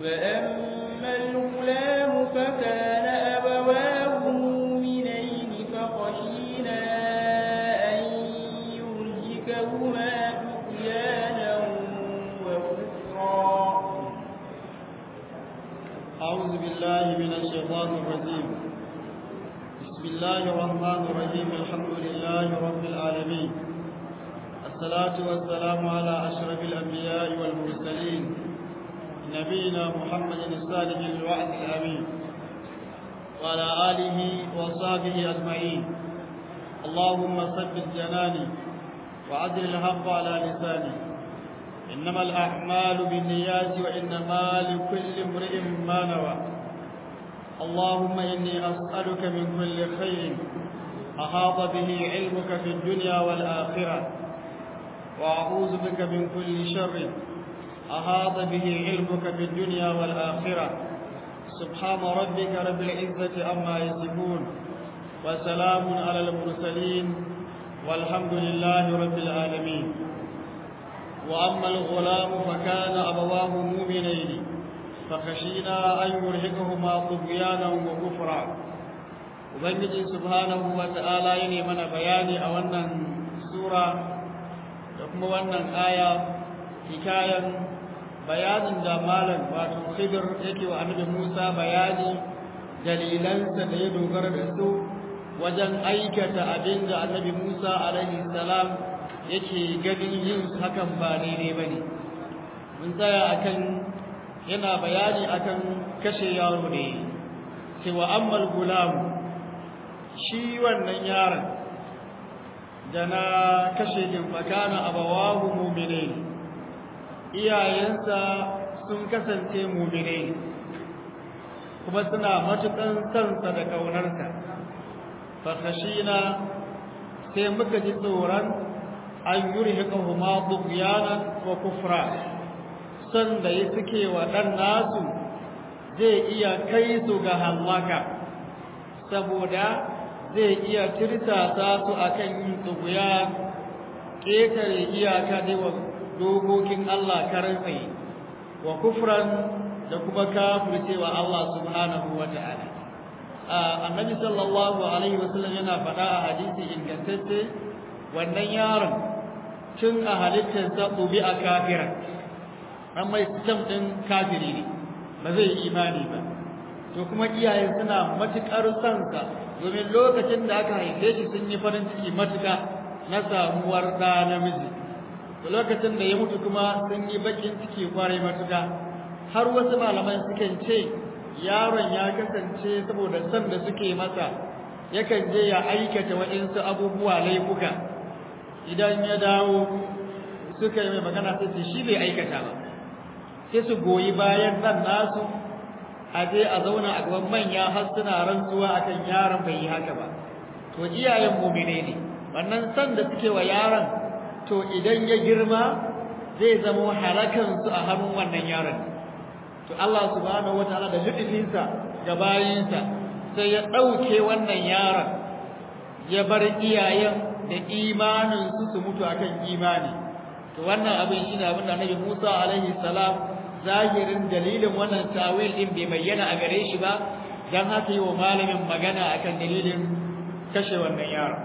فأما الغلام فكان أبواه مؤمنين فخشينا أن يرهكهما طغيانا وكفرا أعوذ بالله من الشيطان الرجيم بسم الله الرحمن الرحيم الحمد لله رب العالمين الصلاة والسلام على أشرف الأنبياء والمرسلين نبينا محمد الصادق الوعد الأمين وعلى آله وصحبه أجمعين اللهم ثبت جناني وعدل الحق على لساني إنما الأعمال بالنيات وإنما لكل امرئ ما نوى اللهم إني أسألك من كل خير أحاط به علمك في الدنيا والآخرة وأعوذ بك من كل شر أحاط به علمك في الدنيا والآخرة سبحان ربك رب العزة عما يصفون وسلام على المرسلين والحمد لله رب العالمين وأما الغلام فكان أبواه مؤمنين فخشينا أن يرهقهما طغيانا وكفرا Ubangiji subhanahu wa ta'ala ya ne mana bayani a wannan sura da kuma wannan aya hikayen bayanin da malam wato Khidir yake wa annabi Musa bayani dalilansa da ya dogara da su wajen aikata abin da annabi Musa alaihi salam yake ganin yin hakan ba daidai ba ne mun tsaya akan yana bayani akan kashe yaro ne cewa ammal gulam shi wannan yaron da na kashe din fakana abawahu mu'mine iyayensa sun kasance mu'mine kuma suna matukan sansa da kaunarsa fa khashina sai muka ji tsoron an yurhiqahuma tughyanan wa kufra san da yi suke wa dan nasu zai iya kai su ga halaka saboda zai iya tirtasa su akan yin tughyan ketare iyaka da wa dokokin Allah karan tsaye wa kufran da kuma kafircewa Allah subhanahu wa ta'ala annabi sallallahu alaihi wasallam yana faɗa a hadisi ingantacce wannan yaron tun a halittarsa ɗubi a kafiran an mai sistem ɗin kafiri ne ba zai yi imani ba to kuma iyaye suna matuƙar sansa domin lokacin da aka haife shi sun yi farin ciki matuƙa na samuwar ɗa namiji to lokacin da ya mutu kuma sun yi baƙin ciki kwarai matuƙa har wasu malaman sukan ce yaron ya kasance saboda san da suke masa yakan je ya aikata waɗansu abubuwa laifuka idan ya dawo suka yi mai magana sai ce shi bai aikata ba sai su goyi bayan nan nasu a je a zauna a gaban manya har suna rantsuwa akan yaron bai yi haka ba to iyayen mumine ne wannan san da suke wa yaron to idan ya girma zai zama halakan su a hannun wannan yaron to Allah subhanahu wataala da lutufinsa ga bayinsa sai ya ɗauke wannan yaron ya bar iyayen da imaninsu su mutu akan imani to wannan abin shine abin da Annabi Musa alaihi salam zahirin dalilin wannan tawil din bai bayyana a gare shi ba dan haka yi wa malamin magana akan dalilin kashe wannan yaro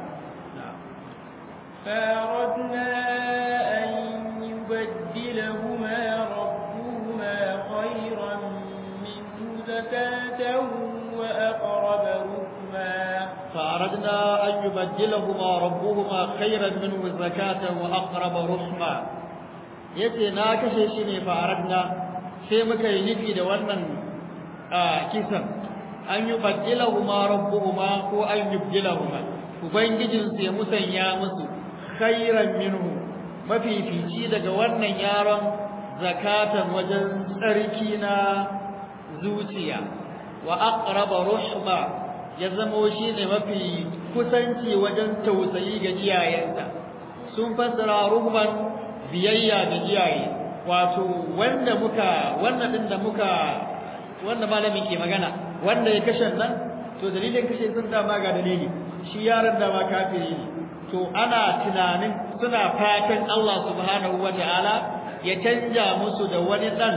فأردنا أن يبدلهما ربهما خيرا منه زكاة وأقرب رحما فأردنا أن يبدلهما ربهما خيرا منه زكاة وأقرب رحما yace na kashe shi ne faradna sai muka yi nufi da wannan kisan an yi baddilahuma rabbuhuma ko an yubdilahuma ubangijin su ya musanya musu khairan minhu mafifici daga wannan yaron zakatan wajen tsarki na zuciya wa aqraba ruhma ya zamo shi ne mafi kusanci wajen tausayi ga iyayensa sun fassara ruhman biyayya da iyaye wato wanda muka wannan din da muka wanda malamin ke magana wanda ya kashe nan to dalilin kashe sun dama ga dalili shi yaron da ma kafiri ne to ana tunanin suna fatan Allah subhanahu wataala ya canja musu da wani dan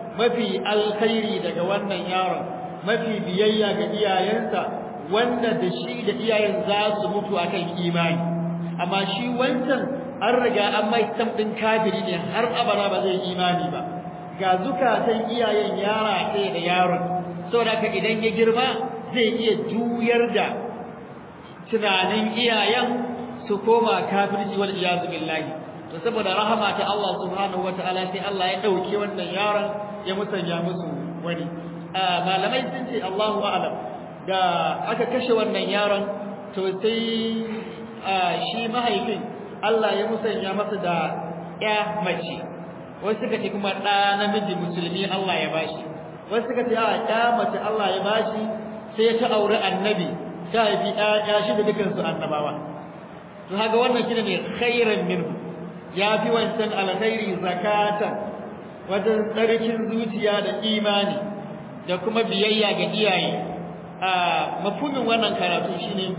mafi alkhairi daga wannan yaron mafi biyayya ga iyayensa wanda da shi da iyayen za su mutu akan imani amma shi wancan an riga an mai din kafiri ne har abada ba zai imani ba ga zukatan iyayen yara ɗaya da yaron saboda haka idan ya girma zai iya juyar da tunanin iyayen su koma kafirci wal iyazu billahi to saboda rahama ta Allah subhanahu wataala sai Allah ya dauke wannan yaron ya musanya musu wani malamai sun ce Allahu a'lam da aka kashe wannan yaron to sai shi mahaifin Allah ya musanya masa da ya mace wasu suka ce kuma ɗa namiji musulmi Allah ya bashi wasu suka ce a ya mace Allah ya bashi sai ta auri annabi ta haifi ya shi da dukansu annabawa to haka wannan shine ne khairan minhu ya fi wancan alkhairi zakatan wajen tsarkin zuciya da imani da kuma biyayya ga iyaye a mafhumin wannan karatu shine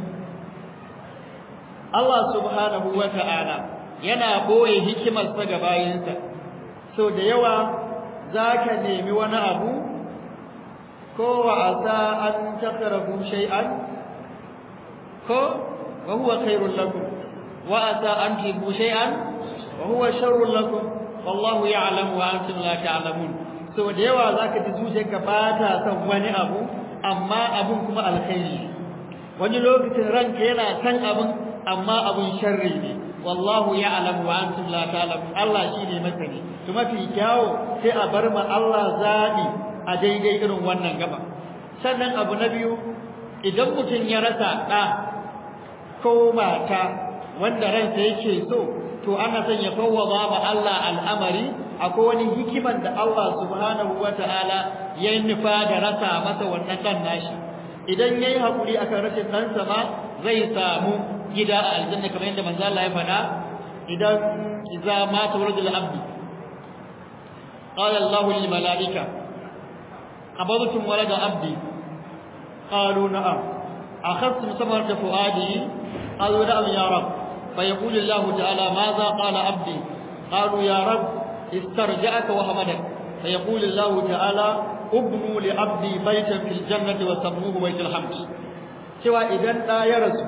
Allah subhanahu wata'ala yana boye hikimarsa ga bayinsa so da yawa zaka nemi wani abu ko wa asa an takrahu shay'an ko wa huwa khairul lakum wa asa an tuhibbu shay'an wa huwa sharrul lakum wallahu ya'lamu wa antum la ta'lamun so da yawa zaka ji zuciyarka ba ta son wani abu amma abun kuma alkhairi wani lokacin ranka yana san abun amma abun sharri ne wallahu ya'lamu wa antum la ta'lamun Allah shine masani to mafi kyawo sai a bar ma Allah zabi a daidai irin wannan gaba sannan abu na biyu idan mutum ya rasa ɗa ko mata wanda ransa yake so to ana son ya fawwaba ma Allah al'amari akwai wani hikiman da Allah subhanahu wata'ala ya nufa da rasa masa wannan dan nashi idan yayi hakuri akan rashin ɗansa ma zai samu gida a aljanna kamar yadda manzo Allah ya faɗa idan idza mata waladul abdi qala Allah lil malaika qabadtum walada abdi qalu na'am akhadtum samarata fuadi qalu na'am ya rab فيقول الله تعالى ماذا قال عبدي قالوا يا رب استرجعك وحمدك فيقول الله تعالى ابنوا لعبدي بيتا في الجنة وسموه بيت الحمد cewa idan ɗa ya rasu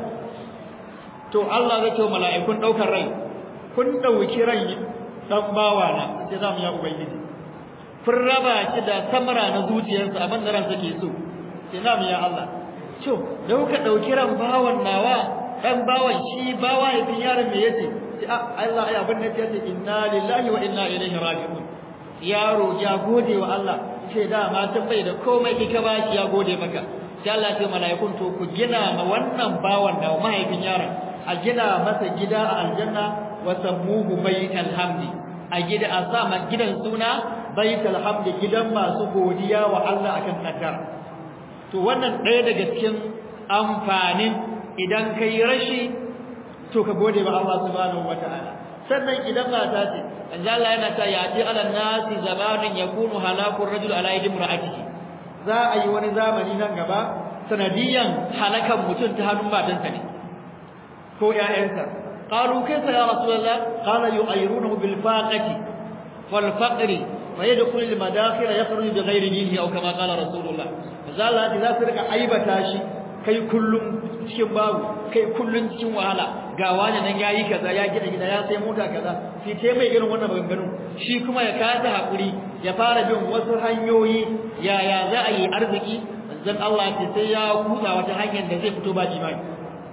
to Allah zai ce mala'ikun ɗaukar rai kun ɗauki rai ɗan bawa na sai za mu ya ubangiji kun raba shi da samara na zuciyarsa abin da ransa ke so sai za mu ya Allah to da kuka ɗauki ran bawan nawa ɗan bawan shi bawa ya fi yaron me yace sai Allah ya abin da yace inna lillahi wa inna ilaihi raji'un yaro ya gode wa Allah ce da ma bai da komai kika ba shi ya gode maka sai Allah ya ce mala'ikun to ku gina ma wannan bawan da mahaifin yaron a gina masa gida a aljanna wa sammuhu baital hamdi a gida a sa ma gidan suna baital hamdi gidan masu godiya wa Allah akan kaddara to wannan ɗaya daga cikin amfanin idan kai rashi to ka gode wa Allah subhanahu wataala sannan idan mata ce manzo Allah yana ta yati ala nasi zamanin yakunu halakur rajul ala yadi imraatihi za a yi wani zamani nan gaba sanadiyan halakan mutum ta hannun matansa ne ko ƴaƴansa qalu kayfa ya rasulullah qala yu'ayrunahu bil faqati wal faqri wa yadkhulu al madakhil yakhruju bi ghairi dinihi aw kama qala rasulullah manzo Allah za su rika aibata shi kai kullum cikin babu kai kullum cikin wahala ga wani nan yayi kaza ya gina gida ya sai mota kaza shi te mai irin wannan maganganun shi kuma ya kasa hakuri ya fara bin wasu hanyoyi yaya za a yi arziki manzon Allah ce sai ya kusa wata hanyar da zai fito ba jimai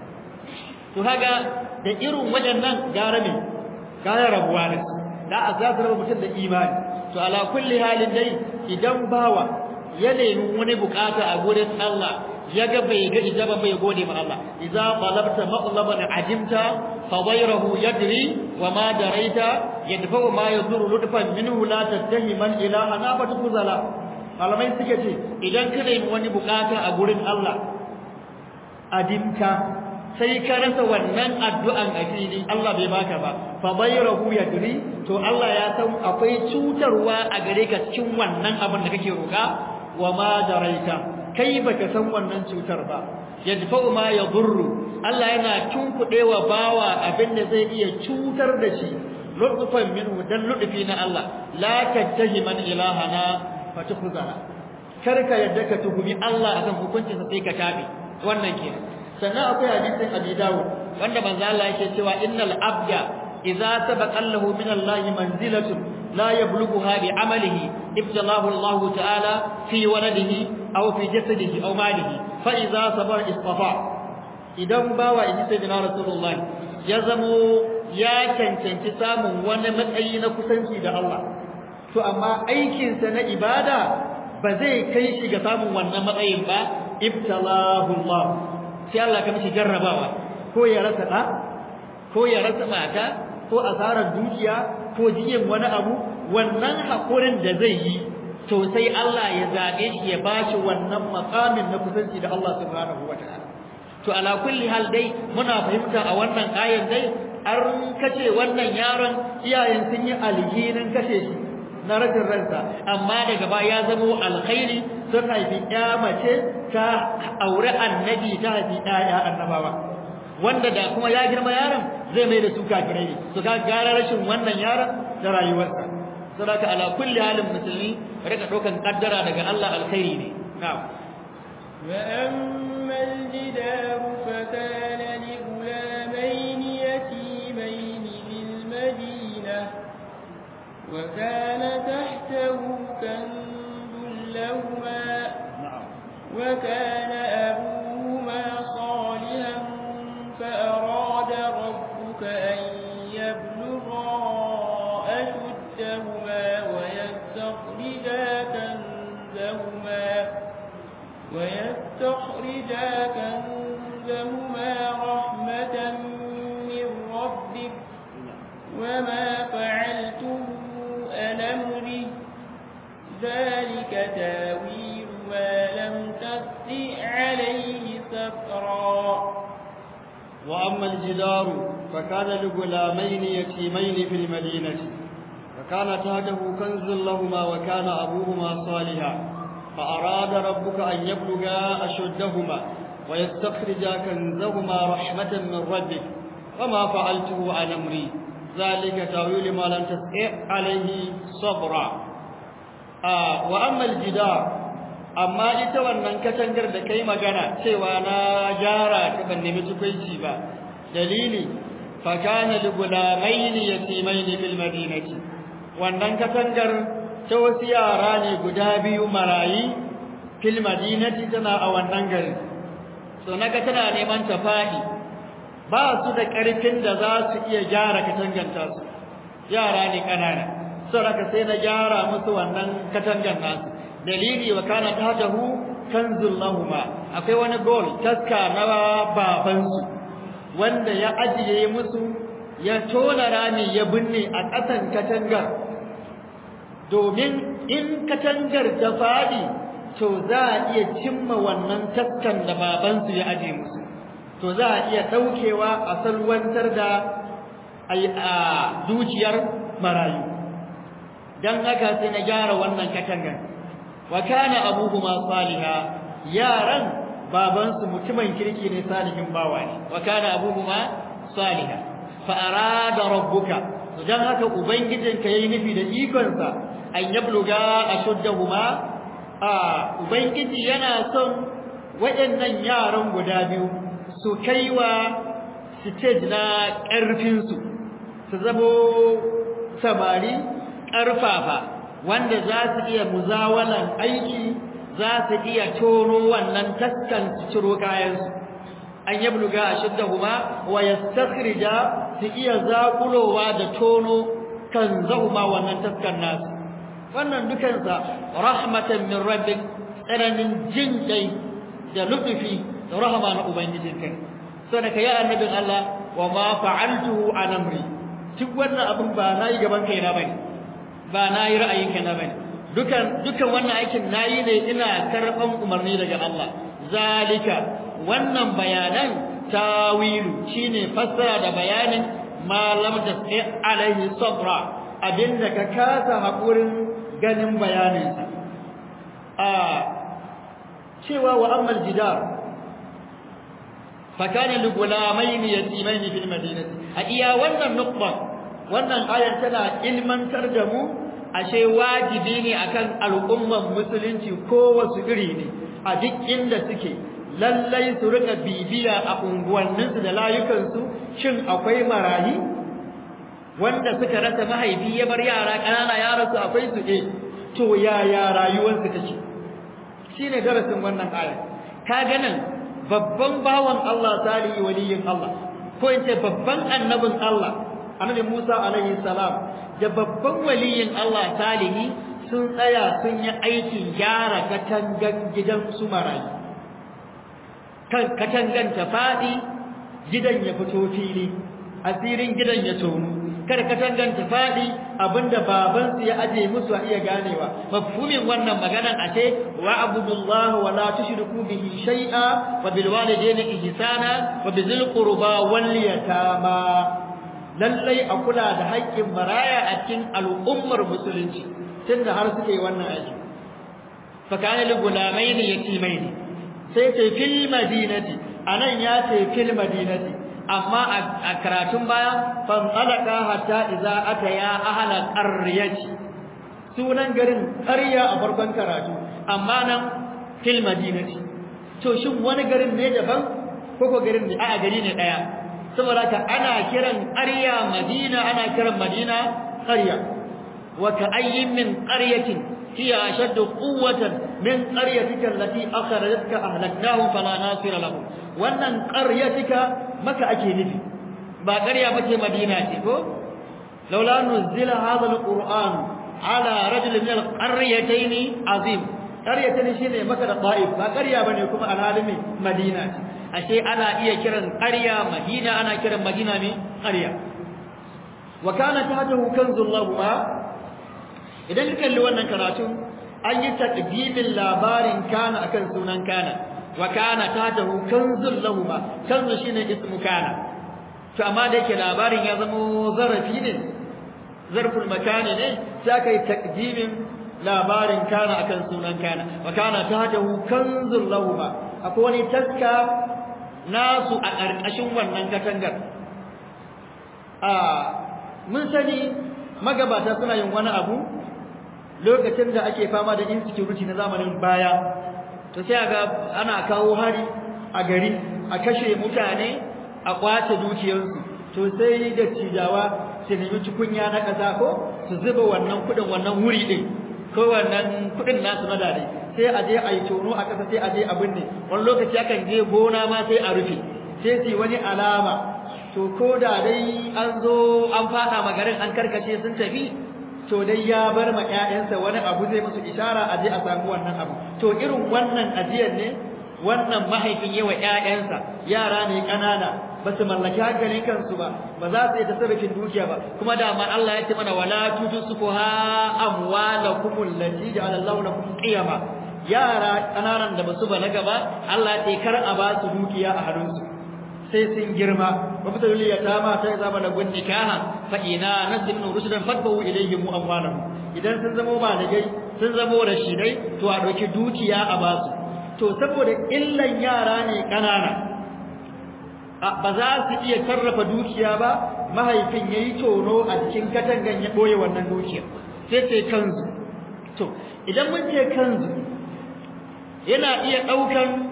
to kaga da irin waɗannan gara me gara rabuwa da su da a za su raba mutum da imani to ala kulli halin dai idan bawa ya nemi wani bukata a gurin Allah ya ga bai ga ijaba bai gode ma Allah idza talabta maqlaban ajimta fa ghayruhu yadri wa ma daraita yadfa ma yaduru lutfan minhu la tattahiman ilaha na batu kuzala malamai suke ce idan ka nemi wani bukata a gurin Allah adimta sai ka rasa wannan addu'an a fili Allah bai baka ba fa ghayruhu yadri to Allah ya san akwai cutarwa a gare ka cikin wannan abin da kake roka wa ma daraita kai baka san wannan cutar ba yadfa'u ma yadurru Allah yana tunkudewa bawa abin da zai iya cutar da shi lutfan minhu dan lutfi na Allah la tattahi man ilahana fatukhza karka yadda ka tuhumi Allah akan hukuncin sa sai ka tabe wannan kenan sannan akwai hadisin Abi Dawud wanda manzo Allah yake cewa innal abda idza sabaqa lahu min Allah manzilatun la yablughuha bi amalihi ibtalahu Allah ta'ala fi waladihi aw fi jasadihi aw malihi fa idza sabara istafa idan bawa in sayyidina Rasulullah ya zamo ya cancanci samun wani matsayi na kusanci da Allah to amma aikinsa na ibada ba zai kai shi ga samun wannan matsayin ba ibtalahu Allah sai Allah ka mishi jarrabawa ko ya rasa da ko ya rasa mata ko asarar dukiya ko jiyin wani abu wannan hakurin da zai yi to sai Allah ya zabe shi ya bashi wannan makamin na kusanci da Allah subhanahu wataala to ala kulli hal dai muna fahimta a wannan ayan dai an kace wannan yaron iyayen sun yi alhinin kashe shi na rajin ransa amma daga baya ya zama alkhairi sun haifi ya mace ta aure annabi ta haifi ɗaya annabawa wanda da kuma ya girma yaron zai mai da su kafirai ne su ka gara rashin wannan yaron da rayuwarsa saboda ala kulli halin musulmi rika ɗaukan kaddara daga Allah alkhairi ne na'am وأما الجدار فكان لغلامين يتيمين بالمدينة وكان تحته كنز لهما وكان أبوهما صالحا فأراد ربك أن يبلغا أشدهما ويستخرجا كنزهما ويستخرجا كنزهما رحمة من ربك وما فعلته عن أمري ذلك تاويل ما لم تستطع عليه سفرا وأما الجدار فكان لغلامين يتيمين في المدينة فكان تحته كنز لهما وكان أبوهما صالحا فأراد ربك أن يبلغا أشدهما ويستخرجا كنزهما رحمة من ربك وما فعلته عن أمري ذلك تأويل ما لم تستطع عليه صبرا آه وأما الجدار amma ita wannan katangar da kai magana cewa na gyara ta ban nemi tukunci ba dalili fa kana li gulamain yatimain fil madinati wannan katangar ta wasu yara ne guda biyu marayi fil madinati tana a wannan gari so naga tana neman ta fadi ba su da karfin da za su iya gyara katanganta su yara ne kanana saboda sai na gyara musu wannan katangar nasu dalili wa kana tahtahu kanzul lahuma akwai wani gol taska na babansu wanda ya ajiye musu ya tona rami ya binne a ƙasan katangar domin in katangar ta fadi to za a iya cimma wannan taskan da babansu ya ajiye musu to za a iya daukewa a salwantar da a dukiyar marayu dan haka sai na gyara wannan katangar wa kana abuhuma saliha yaran babansu mutumin kirki ne salihin bawa ne wa kana abuhuma saliha fa arada rabbuka to dan haka ubangijinka yayi nufi da ikonsa an yabluga ashuddahuma a ubangiji yana son waɗannan yaran guda biyu su kaiwa stage na ƙarfin su su zamo samari ƙarfafa wanda za su iya muzawalan aiki za su iya tono wannan taskan su ciro kayansu an yabluga ashiddahuma wa yastakhrija su iya zakulowa da tono kan zahuma wannan taskan nasu wannan dukansa rahmatan min rabbik tsananin jin kai da lutufi da rahama na ubangijin kai sai ka ya annabin Allah wa ma fa'altuhu an amri duk wannan abin ba nayi gaban kaina bane ba nayi ra'ayin kaina bane dukan dukan wannan aikin nayi ne ina karban umarni daga Allah zalika wannan bayanan tawilu shine fassara da bayanin ma lam tasai alaihi sabra abinda ka kasa hakurin ganin bayaninsa a cewa wa ammal jidar fakana li gulamaini yatimaini fil madinati a iya wannan nukba wannan ayar tana ilmantar da mu ashe wajibi ne akan al'umman musulunci ko wasu iri ne a duk inda suke lallai su rika bibiya a unguwanninsu da layukansu shin akwai marayi wanda suka rasa mahaifi ya bar yara ƙanana ya rasu akwai su eh to yaya rayuwarsu take shine darasin wannan aya kaga nan babban bawan Allah salihi waliyin Allah ko in ce babban annabin Allah annabi Musa alaihi salam da babban waliyin Allah salihi sun tsaya sun yi aikin gyara katangan gidan su marayi kan katangan ta fadi gidan ya fito fili asirin gidan ya tono kada katangan ta fadi abinda baban su ya aje musu a iya ganewa mafhumin wannan maganan ashe wa abudullahi wa la tushriku bihi shay'a wa bil walidayni ihsana wa bizil qurba wal yatama lallai a kula da haƙƙin maraya a cikin al'ummar musulunci tunda har suke wannan aiki fa kana li gulamaini yatimaini sai ce fil madinati anan ya ce fil madinati amma a karatun baya fan alaka hatta idza ataya ahla qaryati sunan garin qarya a farkon karatu amma nan fil madinati to shin wani garin ne daban ko ko garin ne a gari ne daya saboda ka ana kiran qarya madina ana kiran madina qarya wa ka ayyin min qaryatin hiya ashaddu quwwatan min qaryatika allati akhrajatka ahlaknahum fala nasira lahum wannan qaryatika maka ake nufi ba qarya bace madina ce ko laula nuzila hadha alquran ala rajul min alqaryatayn azim qaryatayn shine maka da ta'if ba qarya bane kuma alhalimi madina ce ashe ana iya kiran qarya madina ana kiran madina ne qarya wa kana tahtahu kanzul lahuma idan ka kalli wannan karatu an yi taqdimin labarin kana akan sunan kana wa kana tahtahu kanzul lahuma kanzu shine ismu kana to amma da yake labarin ya zama zarafi ne zarful makani ne sai kai taqdimin labarin kana akan sunan kana wa kana tahtahu kanzul lahuma akwai wani taska nasu a ƙarƙashin wannan katangar a mun sani magabata suna yin wani abu lokacin da ake fama da insecurity na zamanin baya to sai ga ana kawo hari a gari a kashe mutane a kwace dukiyarsu to sai da cijawa su nemi tukunya na ƙasa ko su zuba wannan kuɗin wannan wuri ɗin ko wannan kuɗin nasu na dare sai a je a yi tono a ƙasa sai a je a binne wani lokaci akan je gona ma sai a rufe sai su wani alama to ko da dai an zo an faɗa magarin an karkace sun tafi to dai ya bar ma ƴaƴansa wani abu zai musu ishara a je a samu wannan abu to irin wannan ajiyar ne wannan mahaifin yawa ƴaƴansa yara ne ƙanana ba su mallaki hankalin kansu ba ba za su yi tasarrufin dukiya ba kuma da ma Allah ya ce mana wala tutusuha amwalakum allati ja'ala Allahu lakum qiyama yara ƙananan da basu balaga ba Allah ya ce kar a ba su dukiya a hannunsu sai sun girma wa fitar liya ta ma ta zama da gunni kana fa ina nasibnu rusulan fadbu ilayhim amwalahum idan sun zama balagai sun zama rashidai to a dauki dukiya a ba su to saboda illan yara ne ƙanana ba za su iya sarrafa dukiya ba mahaifin yayi tono a cikin katangan ya boye wannan dukiya sai ce kanzu to idan mun ce kanzu yana iya daukan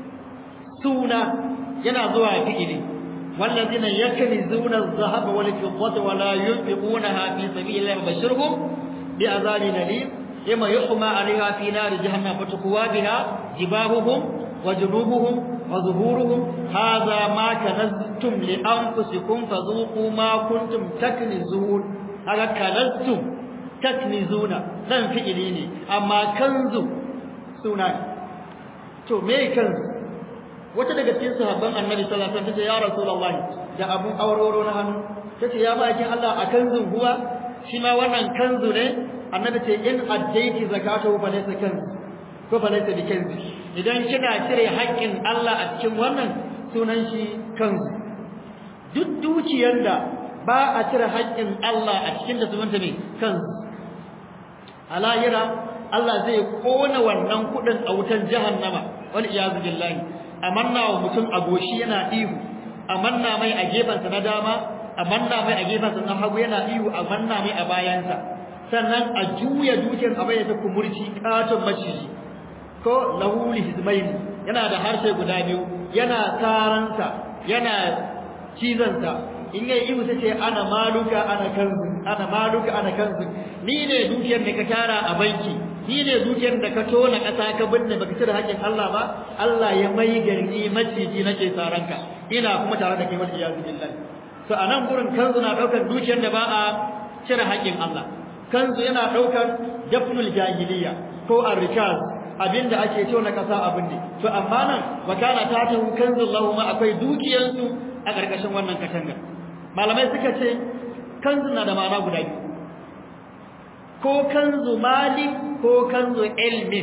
suna yana zuwa fi'ili والذين يكنزون الذهب والفضة ولا ينفقونها في سبيل الله فبشرهم بعذاب أليم يوم يحمى عليها في نار جهنم فتقوى بها جباههم وجنوبهم وظهورهم هذا ما كنزتم لأنفسكم فذوقوا ما كنتم تكنزون هذا كنزتم تكنزون لن فعليني أما كنز سنان تو مي كنز wata daga cikin sahabban annabi sallallahu alaihi wasallam tace ya rasulullah da abun auroro na hannu tace ya bakin Allah a kanzun huwa shi ma wannan kanzu ne annabi ce in addaiti zakatu fa laysa kanzu ko fa laysa bi kanzi idan kina cire haƙƙin Allah a cikin wannan sunan shi kanzu duk dukiyar da ba a cire haƙƙin Allah a cikin da sunanta ne kanzu alayira Allah zai kona wannan kudin a wutan jahannama wal iyazu billahi amanna wa mutum agoshi yana ihu amanna mai a gefansa na dama amanna mai a gefansa na hagu yana ihu amanna mai a bayansa sannan a juya dukiyar a bayyana kumurci katon maciji ko lahuli hizmaini yana da harshe guda biyu yana taransa yana cizansa in yayi ihu sai ce ana maluka ana kanzu ana maluka ana kanzu ni ne dukiyar da ka tara a banki ni ne dukiyar da ka tona kasa ka binne baka cire haƙin Allah ba Allah ya mai garni maciji nake tsaranka ina kuma tare da kai wal iyazu billahi to anan gurin kanzu na daukar dukiyar da ba a cire haƙin Allah kanzu yana daukar dafnul jahiliya ko arrikaz abinda ake tona kasa abin ne to amma nan wakana ta ta kanzu Allahumma akwai dukiyansu a ƙarƙashin wannan katangar malamai suka ce kanzu na da ma'ana guda biyu ko kanzu mali ko kanzu ilmin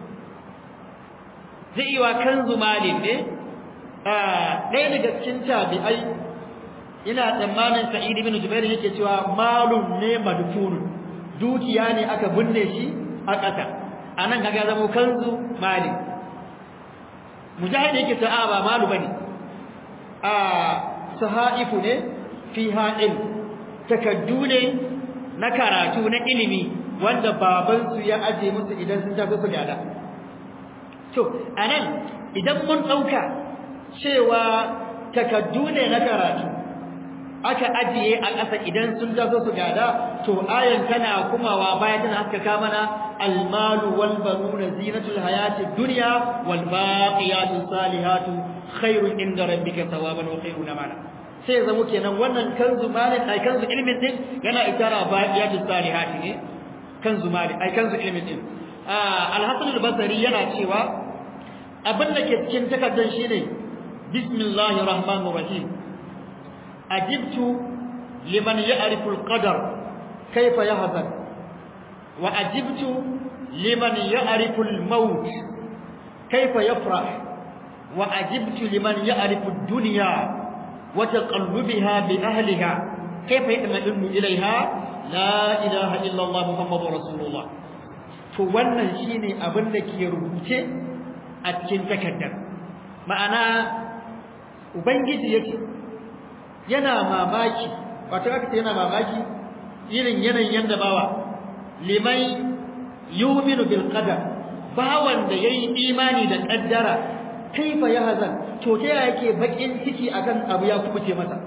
zai yi wa kanzu mali ne ɗaya daga cikin tabi'ai ina tsammanin sa'id ibn jubair yake cewa malun ne madfunun dukiya ne aka binne shi a ƙasa anan kaga zama kanzu mali mujahid yake ta ba malu bane a sahaifu ne fiha ilm takaddu ne na karatu na ilimi wanda babansu ya aje musu idan sun tafi su gada to anan idan mun dauka cewa takaddu ne na karatu aka ajiye a ƙasa idan sun tafi su gada to ayan tana kumawa baya tana haskaka mana almalu wal banuna zinatul hayatid dunya wal baqiyatus salihatu khairun inda rabbika thawaban wa khairun amala sai zama kenan wannan kanzu malik ai kanzu ilmin din yana itara baqiyatu salihati ne kanzu malik ai kanzu ilmin din ah al-hasan al-basri yana cewa abin da ke cikin takaddan shine bismillahir rahmanir rahim ajibtu liman ya'rifu al-qadar kayfa yahzan wa ajibtu liman ya'rifu al-maut kayfa yafrah wa ajibtu liman ya'rifu ad-dunya وتقلبها بأهلها كيف يطمئن إليها لا إله إلا الله محمد رسول الله to wannan shine abin da ke rubuce a cikin takardar ma'ana ubangiji yake yana mamaki wato aka ce yana mamaki irin yanayin yanda bawa liman yu'minu bil qadar bawan da yayi imani da kaddara kaifa yahzan to ta yake bakin ciki akan abu ya kubuce masa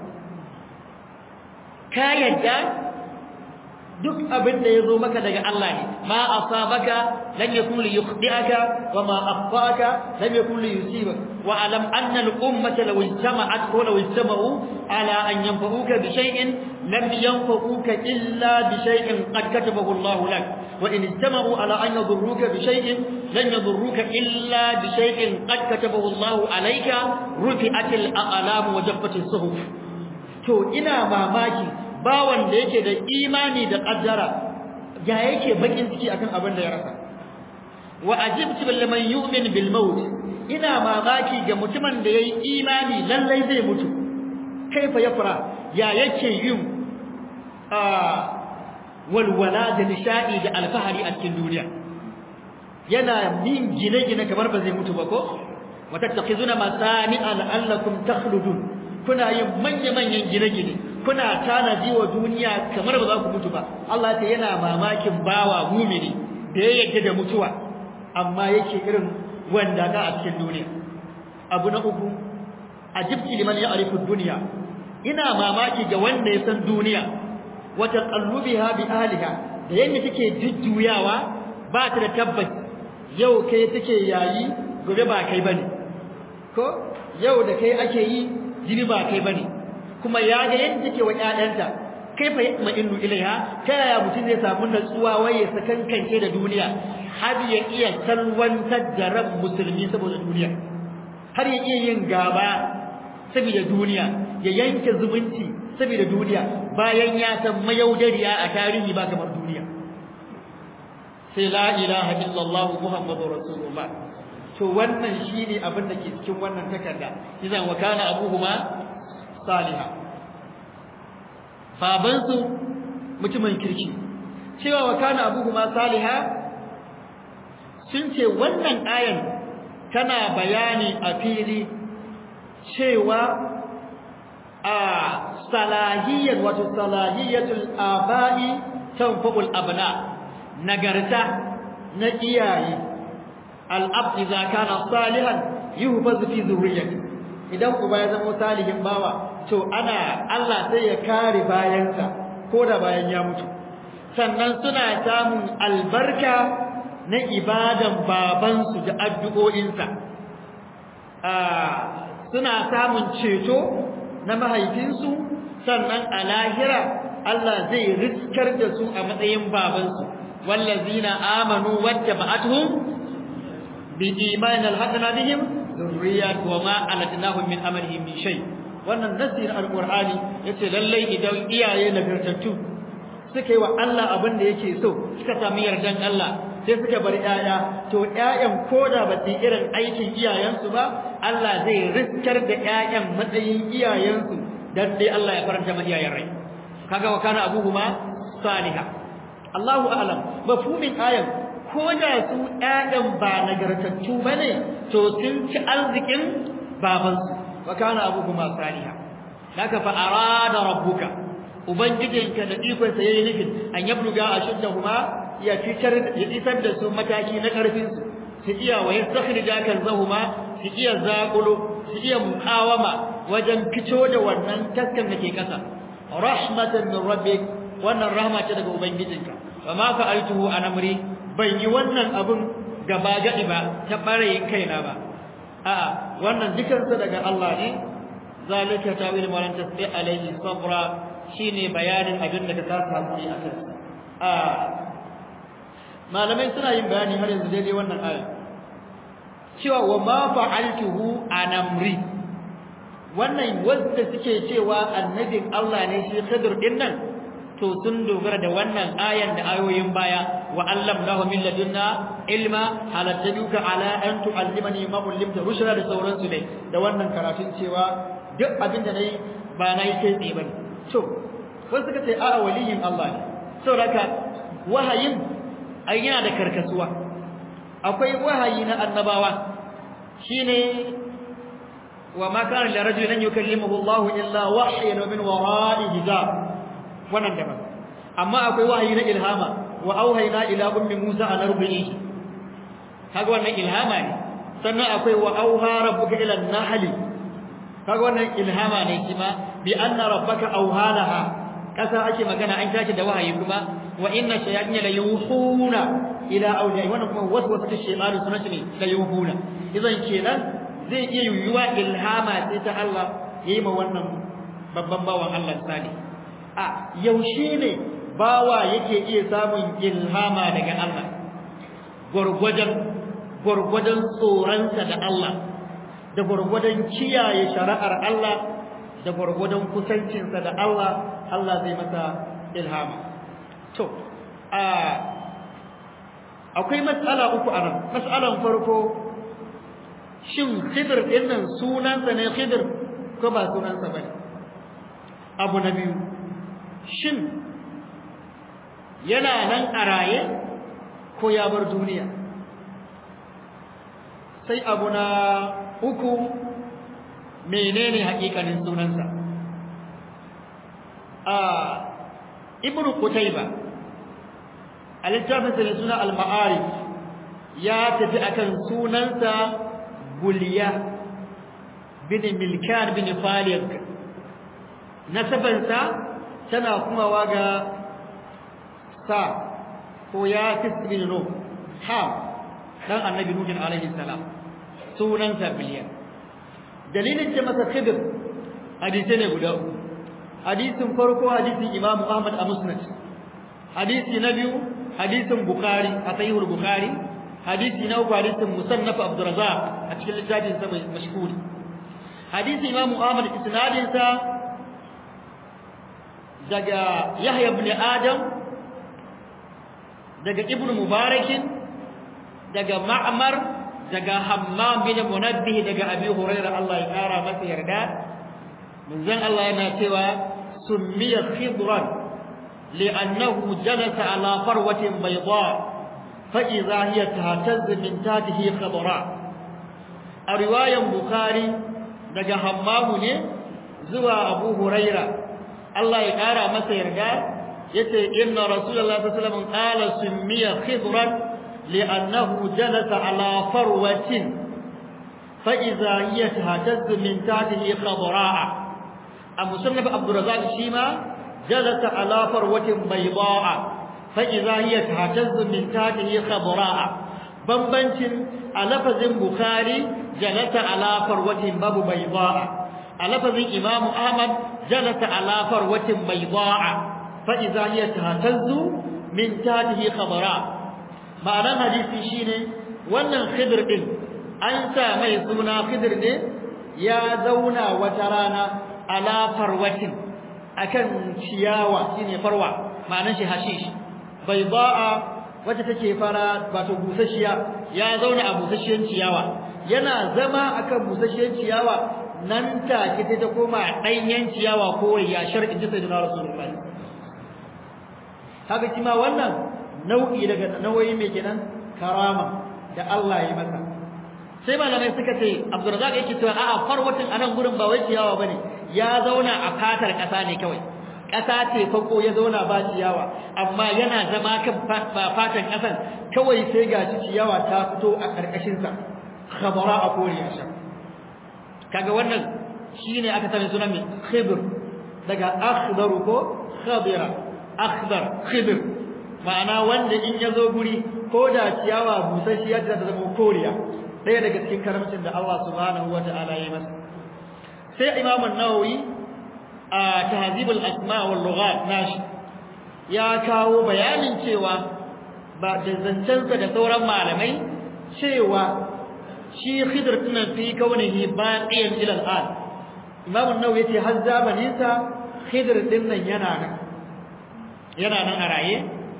ka yadda duk abin da yazo maka daga Allah ne ma asabaka lam yakun li yukhdi'aka wa ma akhtaka lam yakun li yusibaka wa alam anna al ummata law ijtama'at wa law ijtama'u ala an yanfa'uka bi shay'in lam yanfa'uka illa bi shay'in qad katabahu Allah lak wa in ijtama'u ala an yadurruka bi shay'in lan yadurruka illa bi shay'in qad katabahu Allah alayka rufi'at al aqlam wa jaffat as suhuf to ina mamaki bawan da yake da imani da kaddara ya yake bakin ciki akan abin da ya rasa wa ajibtu liman yu'min bil maut ina mamaki ga mutumin da yayi imani lallai zai mutu kaifa yafra ya yake yin a walwala da nishadi da alfahari a cikin duniya yana yin gine-gine kamar ba zai mutu ba ko watattaqizuna masani'a la'allakum takhludun kuna yin manya-manyan gine-gine kuna tanaji wa duniya kamar ba za ku mutu ba Allah ta yana mamakin bawa mumini da ya yadda da mutuwa amma yake irin wanda ga a cikin duniya abu na uku ajibti liman ya'rifu dunya ina mamaki ga wanda ya san duniya wa taqallubiha bi ahliha da yanda take jujjuyawa ba ta da tabbas yau kai take yayi gobe ba kai bane ko yau da kai ake yi jini ba kai bane kuma ya ga yadda take wa ƴaƴanta kai fa yatma innu ilaiha ta yaya mutum zai samu natsuwa waye sakankance da duniya har ya iya salwantar da ran musulmi saboda duniya har ya iya yin gaba saboda duniya ya yanke zumunci saboda duniya bayan ya san mayaudariya a tarihi ba kamar duniya sai la ilaha illallah muhammadur rasulullah to wannan shine abin da ke cikin wannan takarda idan wa kana abuhuma saliha babansu mutumin kirki cewa wa kana abuhuma saliha sun ce wannan ayan tana bayani a fili cewa a salahiyyar wato salahiyatul aba'i tanfa'ul abna nagarta na iyaye al-ab idza kana salihan yuhfaz fi zurriyyati idan uba ya zama salihin bawa to ana Allah sai ya kare bayansa ko da bayan ya mutu sannan suna samun albarka na ibadan babansu da addu'o'insa suna samun ceto na mahaifinsu sannan a lahira Allah zai riskar da su a matsayin babansu wallazina amanu wattaba'atuhum bi iman alhaqna bihim zurriyat wa ma alatnahum min amalihim min shay wannan nasir alqur'ani yace lallai idan iyaye nagartattu suka yi wa Allah abin da yake so suka sami yardan Allah sai suka bar ƴaƴa to ƴaƴan koda ba su irin aikin iyayensu ba Allah zai riskar da ƴaƴan matsayin iyayensu dan dai Allah ya faranta ma iyayen rai kaga wa kana abuhuma salihah Allahu a'lam mafhumin ayan ko da su ƴaƴan ba nagartattu bane to sun ci arzikin babansu wa kana abuhuma salihah haka fa arada rabbuka ubangijinka da ikon sa yayi nufin an yabluga ashuddahuma ya fitar ya isar da su mataki na karfin su su iya wa yastakhrija kanzahuma su iya zaqulo su iya muqawama wajen fito da wannan taskan da ke kasa rahmatan min rabbik wannan rahma ce daga ubangijinka fa ma fa'altuhu an amri ban yi wannan abun gaba gadi ba ta bare kaina ba a'a wannan dukansa daga Allah ne zalika tawil ma lan tasbi alayhi sabra shine bayanin abin da ka kasa hakuri a kansa a malamai suna yin bayani har yanzu daidai wannan aya cewa wa ma fa'altuhu an amri wannan wanda suke cewa annabin Allah ne shi Khidir din nan to sun dogara da wannan ayan da ayoyin baya wa allamnahu min ladunna ilma halattaduka ala an tu'allimani ma ullimta rushra da sauransu dai da wannan karatun cewa duk abin da nayi ba nayi kai tsaye bane to wasu suka ce a'a waliyin Allah ne saboda wahayin ai yana da karkasuwa akwai wahayi na annabawa shine wa ma kana li rajulin yukallimuhu Allah illa wahyan min wara'i hijab wannan daban amma akwai wahayi na ilhama wa auhayna ila ummi Musa an arbi'i kaga wannan ilhama ne sannan akwai wa auha rabbuka ila an-nahl kaga wannan ilhama ne kima bi anna rabbaka auhalaha kasa ake magana an tashi da wahayi kuma wa inna shayatin la yuhuna ila awliya wannan kuma waswasa ta shaytan sunan ne la yuhuna idan kenan zai iya yuyuwa ilhama sai ta Allah yayi ma wannan babban bawan Allah sani a yaushe ne bawa yake iya samun ilhama daga Allah gurgurdan gurgurdan tsoronsa da Allah da gurgurdan kiyaye shari'ar Allah da gurgurdan kusancinsa da Allah Allah zai masa ilhama to a akwai matsala uku anan matsalan farko shin khidr din nan sunansa ne khidr ko ba sunansa bane abu na biyu shin yana nan a raye ko ya bar duniya sai abu na uku menene hakikanin sunansa a ibnu qutayba a littafin sa suna al-ma'arif ya tafi akan sunansa guliya bin milkan bin faliq nasabansa tana kumawa ga sa ko ya bin no ha dan annabi nuhin alaihi salam sunansa biliyan dalilin ce masa khidr hadisi ne guda uku hadisin farko hadisin imamu ahmad a musnad hadisi na biyu hadisin bukhari a sahihul bukhari hadisi na uku hadisin musannaf abdurrazzaq a cikin littafin sa mai mashhuri hadisi imamu ahmad isnadin sa daga yahya ibn adam daga ibnu mubarakin daga ma'mar daga hammam bin munabbih daga abi hurairah Allah ya kara masa yarda manzon Allah yana cewa summiya khidran li'annahu jalasa ala farwatin bayda fa idha hiya tahtaz min tahtihi khadra a riwayan bukhari daga hammamu ne zuwa abu hurairah Allah ya kara masa yarda yace inna rasulullahi sallallahu alaihi wasallam qala summiya khidran li'annahu jalasa ala farwatin fa idza hiya tahtazzu min tahtihi khadra'a a musannaf abdurrazzaq shima jalasa ala farwatin bayda'a fa idza hiya tahtazzu min tahtihi khadra'a bambancin a lafazin bukhari jalasa ala farwatin babu bayda'a a lafazin imamu ahmad jalasa ala farwatin bayda'a fa'iza hiya tahtazzu min tahtihi khabara ma'anar hadisi shine wannan khidr din an sa mai suna khidr ne ya zauna wata rana ala farwatin akan ciyawa shine farwa ma'anar shi hashish bayda'a wacce take fara wato busasshiya ya zauna a busasshiyar ciyawa yana zama akan busasshiyar ciyawa nan take ta koma ɗanyen ciyawa ko ya shar'in ta sayyidina rasulullahi haka shi ma wannan nau'i daga nauyi mai kenan karama da Allah ya masa sai malamai suka ce Abdurrazzaq yake cewa a'a farwatin anan gurin ba wai ciyawa bane ya zauna a fatar ƙasa ne kawai ƙasa ce fako ya zauna ba ciyawa amma yana zama kan fatan ƙasan kawai sai ga ciyawa ta fito a ƙarƙashin sa khabara a koriya sha kaga wannan shine aka sani sunan mai khibr daga akhdaru ko khabira akhdar khibr ma'ana wanda in ya zo guri ko da ciyawa busasshiya ta zama koriya ɗaya daga cikin karamcin da Allah subhanahu wata'ala ya masa sai Imam an-Nawawi a Tahzib al-Asma' wal Lughat nashi ya kawo bayanin cewa ba da zancensa da sauran malamai cewa shi Khidr tunan fi kaunihi baqiyan ila al-an Imam an-Nawawi yace har zamanin sa Khidr din nan yana nan yana nan a raye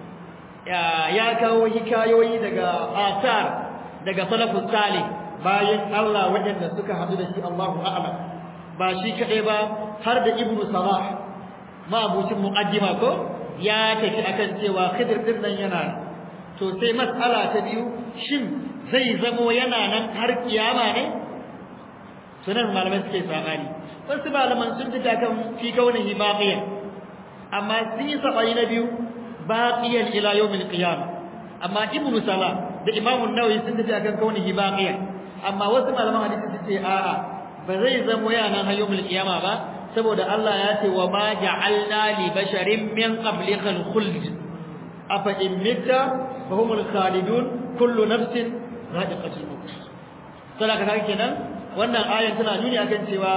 ya kawo hikayoyi daga asar daga salafus salih bayan Allah waɗanda suka hadu da shi Allahu a'lam ba shi kadai ba har da ibnu salah mabucin muqaddima ko ya tafi akan cewa khidir din nan yana to sai mas'ala ta biyu shin zai zamo yana nan har kiyama ne sunan malamai suke sabani wasu malaman sun fita kan fi kaunihi baqiyan amma sun yi sabani na biyu baqiyan ila yawmil qiyamah amma ibnu salah da imamu nawawi sun tafi akan kaunihi baqiyan amma wasu malaman hadisi sun ce a'a ba zai zama yana nan yawmil qiyama ba saboda Allah ya ce wa ma ja'alna li basharin min qablikal khuld afa in mitta fa humul khalidun kullu nafsin za'iqatul maut saboda kaga kenan wannan ayan tana nuni akan cewa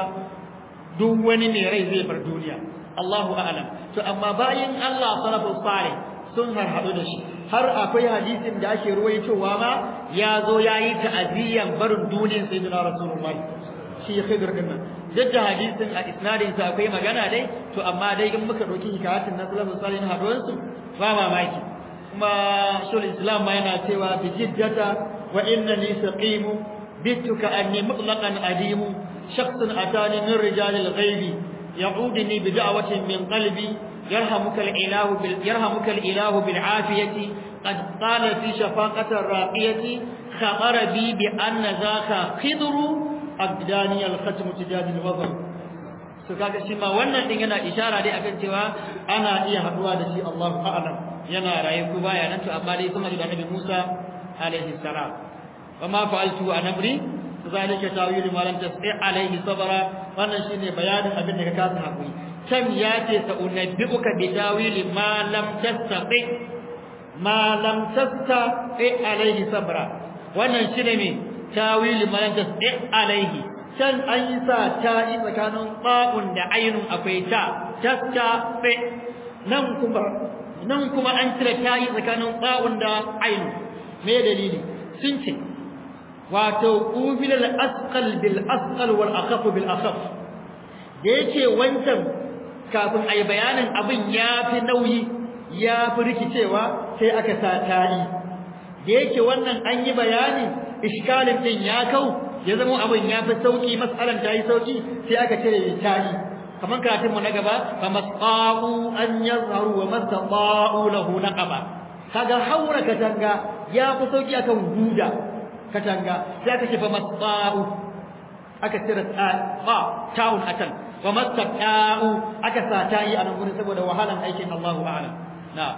duk wani mai rai zai bar duniya Allahu a'lam to amma bayin Allah salafus salih sun harhaɗu da shi har akwai hadisin da ake ruwaitowa ma ya zo ya yi ta'aziyyan barin duniyar sayyidina rasulullahi shi khidr din nan duk da hadisin a isnadin sa akwai magana dai to amma dai in muka dauki hikayatin na sallallahu alaihi haduwan su ba mamaki kuma shul islam ma yana cewa bi jiddata wa innani saqimu bituka anni mutlaqan adimu shakhsun atani min rijalil ghaibi يعودني بدعوة من قلبي يرحمك الإله بال... يرحمك الإله بالعافية قد قال في شفاقة الراقية خبر بي بأن ذاك خضر أبداني الختم تجاد الوضع so kaga shi ma wannan din yana ishara dai akan cewa ana iya haduwa da shi Allahu a'lam yana raye ko baya nan to amma dai kuma da Annabi Musa alaihi salam wa ma fa'altu an amri zalika tawilu ma lam tasbi alaihi sabra wannan shine bayanin abin da ka kasa hakuri can ya ce sa unabbiuka bi tawili ma lam tastati ma lam tastati alaihi sabra wannan shine me tawili ma lam tastati alaihi can an yi sa ta yi tsakanin ba'un da ainun akwai ta tastati nan kuma nan kuma an cire ta yi tsakanin ba'un da ainun me dalili sun ce wato ubila al-asqal bil asqal wal akhaf bil akhaf da yake wancan kafin ai bayanin abin yafi nauyi yafi rikicewa sai aka sa ta'i da yake wannan an yi bayani iskalin din ya kau ya zama abin yafi sauki mas'alan ta yi sauki sai aka cire ta'i kaman karatun mu na gaba fa masqa'u an yazharu wa masqa'u lahu naqaba kaga haura katanga ya fi sauki akan guda katanga sai aka ce fa masba'u aka cire ta ta'un atan wa mastaqa'u aka sa ta yi a nan gurin saboda wahalan aikin Allahu a'lam na'am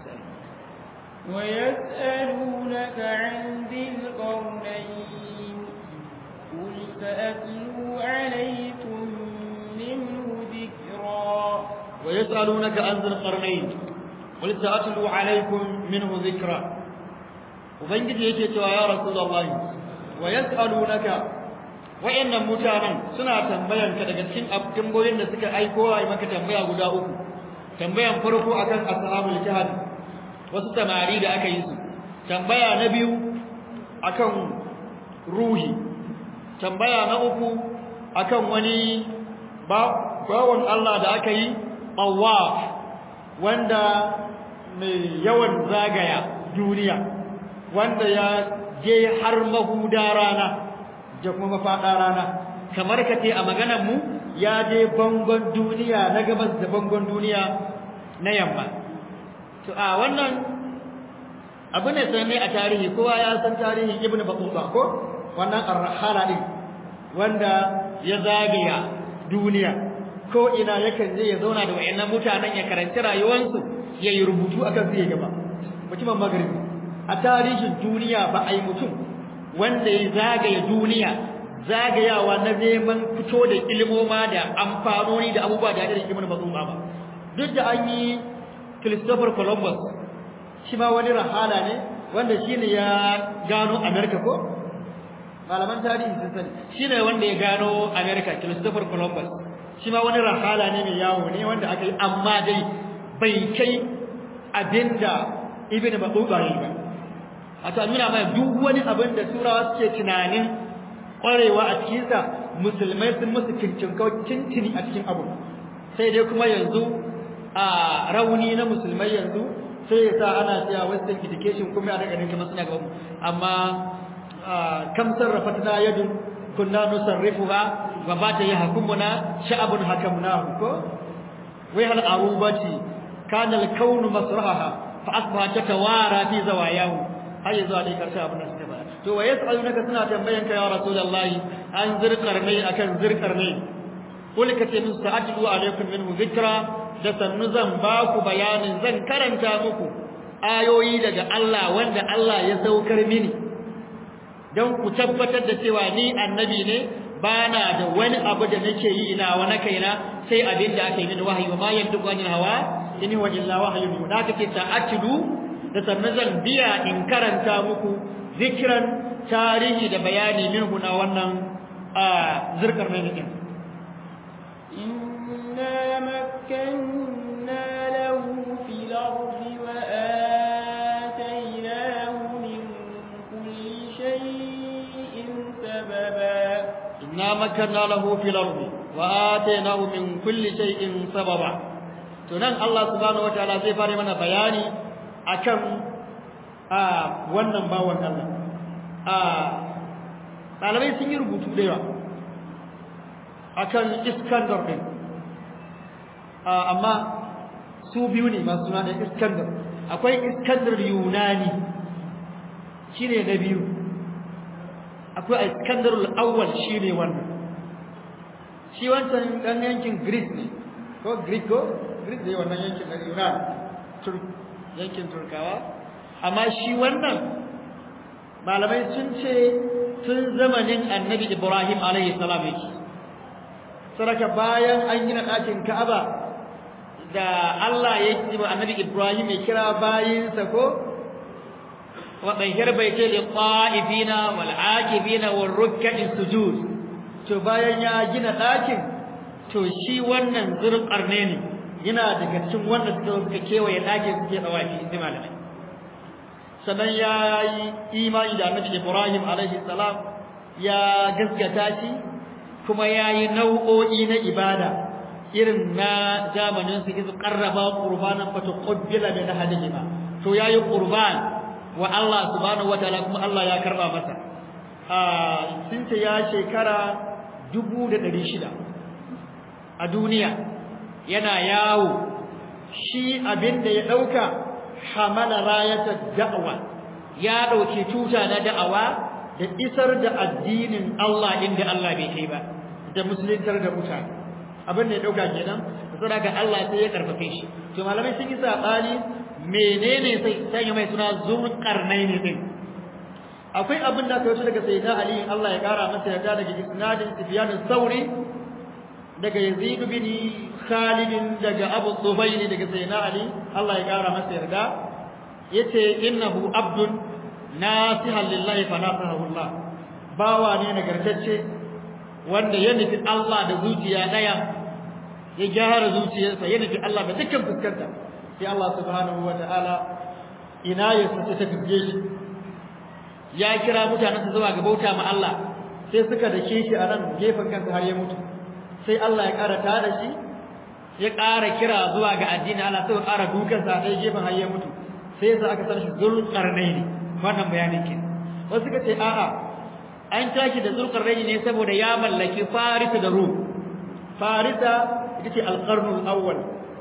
ويسألونك عن ذي القرنين قل سأتلو عليكم منه ذكرا ويسألونك عن ذي القرنين قل سأتلو عليكم منه ذكرا ubangiji yake cewa ya rasulullahi wa yas'alunaka wa'annan mutanen suna tambayan ka daga cikin tambayoyin da suka aiko ai maka tambaya guda uku tambayan farko akan ashabul kahf wasu tamari da aka yi su tambaya na biyu akan ruhi tambaya na uku akan wani bawon Allah da aka yi tawaf wanda mai yawan zagaya duniya wanda ya je har mahuda rana da kuma mafaɗa rana kamar ka ce a maganar mu ya je bangon duniya na gabas da bangon duniya na yamma to a wannan abu ne sanne a tarihi kowa ya san tarihin ibnu battuta ko wannan arhala din wanda ya zagaya duniya ko ina yakan je ya zauna da wayannan mutanen ya karanci rayuwarsu ya yi rubutu akan su ya gaba mutumin magaribi a tarihin duniya ba a yi mutum wanda ya zagaya duniya zagayawa na neman fito da ilmoma da amfanoni da abubuwa da irin ibn battuta ba duk da an yi Christopher Columbus shi ma wani rahala ne wanda shine ya gano America ko malaman tarihi sun sani shine wanda ya gano America Christopher Columbus shi ma wani rahala ne mai yawo ne wanda aka yi amma dai bai kai abinda ibn Battuta yi ba a ta nuna mai duk wani abin da turawa suke tunanin kwarewa a cikinsa musulmai sun musu cincin a cikin abu sai dai kuma yanzu a rauni na musulmai yanzu sai ya sa ana cewa western education kuma ana ganin kamar suna gaban amma kam sarrafatna yadun kunna nusarrifuha wa bata yahkumuna sha'abun hakamnahu ko wai hal arubati kana al-kaunu masrahaha fa asbaha tatawara fi zawayahu har yanzu a dai karshe abin da suka faɗa to wa yas'alunaka suna tambayan ka ya rasulullahi an zirqarnai akan zirqarnai kul ka ce musu ta'tilu alaikum minhu dhikra da sannu zan ba ku bayanin zan karanta muku ayoyi daga Allah wanda Allah ya saukar mini don ku tabbatar da cewa ni annabi ne bana da wani abu da nake yi ina wa na kaina sai abin da aka yi mini wahayi ma yantiqu anil hawa in huwa illa wahyun da kake ta'tilu da sannu zan biya in karanta muku zikran tarihi da bayani minhu na wannan zirkar mai din إنا مكنا له في الأرض وآتيناه من كل شيء سببا إنا مكنا له في الأرض وآتيناه من كل شيء سببا tunan Allah subhanahu wataala zai fara mana bayani akan a wannan bawan Allah a ɗalibai sun yi rubutu da yawa akan Iskandar din amma su biyu ne masu suna da Iskandar akwai Iskandar Yunani shine na biyu akwai Iskandar al-awwal shine wannan shi wancan dan yankin Greece ne ko Greek ko Greece ne wannan yankin na Yunan Turk yankin Turkawa amma shi wannan malamai sun ce tun zamanin Annabi Ibrahim alaihi salam yake saraka bayan an gina ɗakin Ka'aba da Allah ya yi wa Annabi Ibrahim ya kira bayinsa ko wa tahir baiti lil qa'ifina wal 'akifina wal ruk'i sujud to bayan ya gina ɗakin to shi wannan zurqarne ne yana daga cikin wanda suka suka kewaye ɗakin suke dawafi inda malamai sannan ya yi imani da Annabi Ibrahim alaihi salam ya gaskata shi kuma yayi nau'o'i na ibada irin na zamanin su izu qarraba qurbanan fatuqabbala min ahadihima to yayi qurban wa Allah subhanahu wataala kuma Allah ya karba masa ah sun ce ya shekara 1600 a duniya yana yawo shi abinda ya dauka hamala rayata da'wa ya dauki tuta na da'awa da isar da addinin Allah inda Allah bai kai ba da musuluntar da mutane abin da ya dauka kenan saboda haka Allah sai ya karfafe shi to malamai sun yi sabani menene sai sanya mai suna zulqarnaini din akwai abin da aka yi daga sayyidina ali Allah ya kara masa yarda daga isnadin sufyan sauri daga yazid bin khalid daga abu tufaili daga sayyidina ali Allah ya kara masa yarda yace innahu abdun nasihan lillahi fa nasahu Allah bawa ne nagartacce wanda ya nufi Allah da zuciya daya ya gyara zuciyarsa ya nufi Allah da dukkan fuskanta sai Allah subhanahu wataala ina ya sace ta fige shi ya kira mutanensa zuwa ga bauta ma Allah sai suka dake shi a nan gefen kansa har ya mutu sai Allah ya ƙara tada shi ya ƙara kira zuwa ga addini Allah sai ya ƙara dukansa a ɗaya gefen har ya mutu sai sa aka san shi zulqarnaini wannan bayanin ke wasu suka ce a'a an tashi da zulqarnaini ne saboda ya mallaki farisa da rum farisa ita ce alqarnul awwal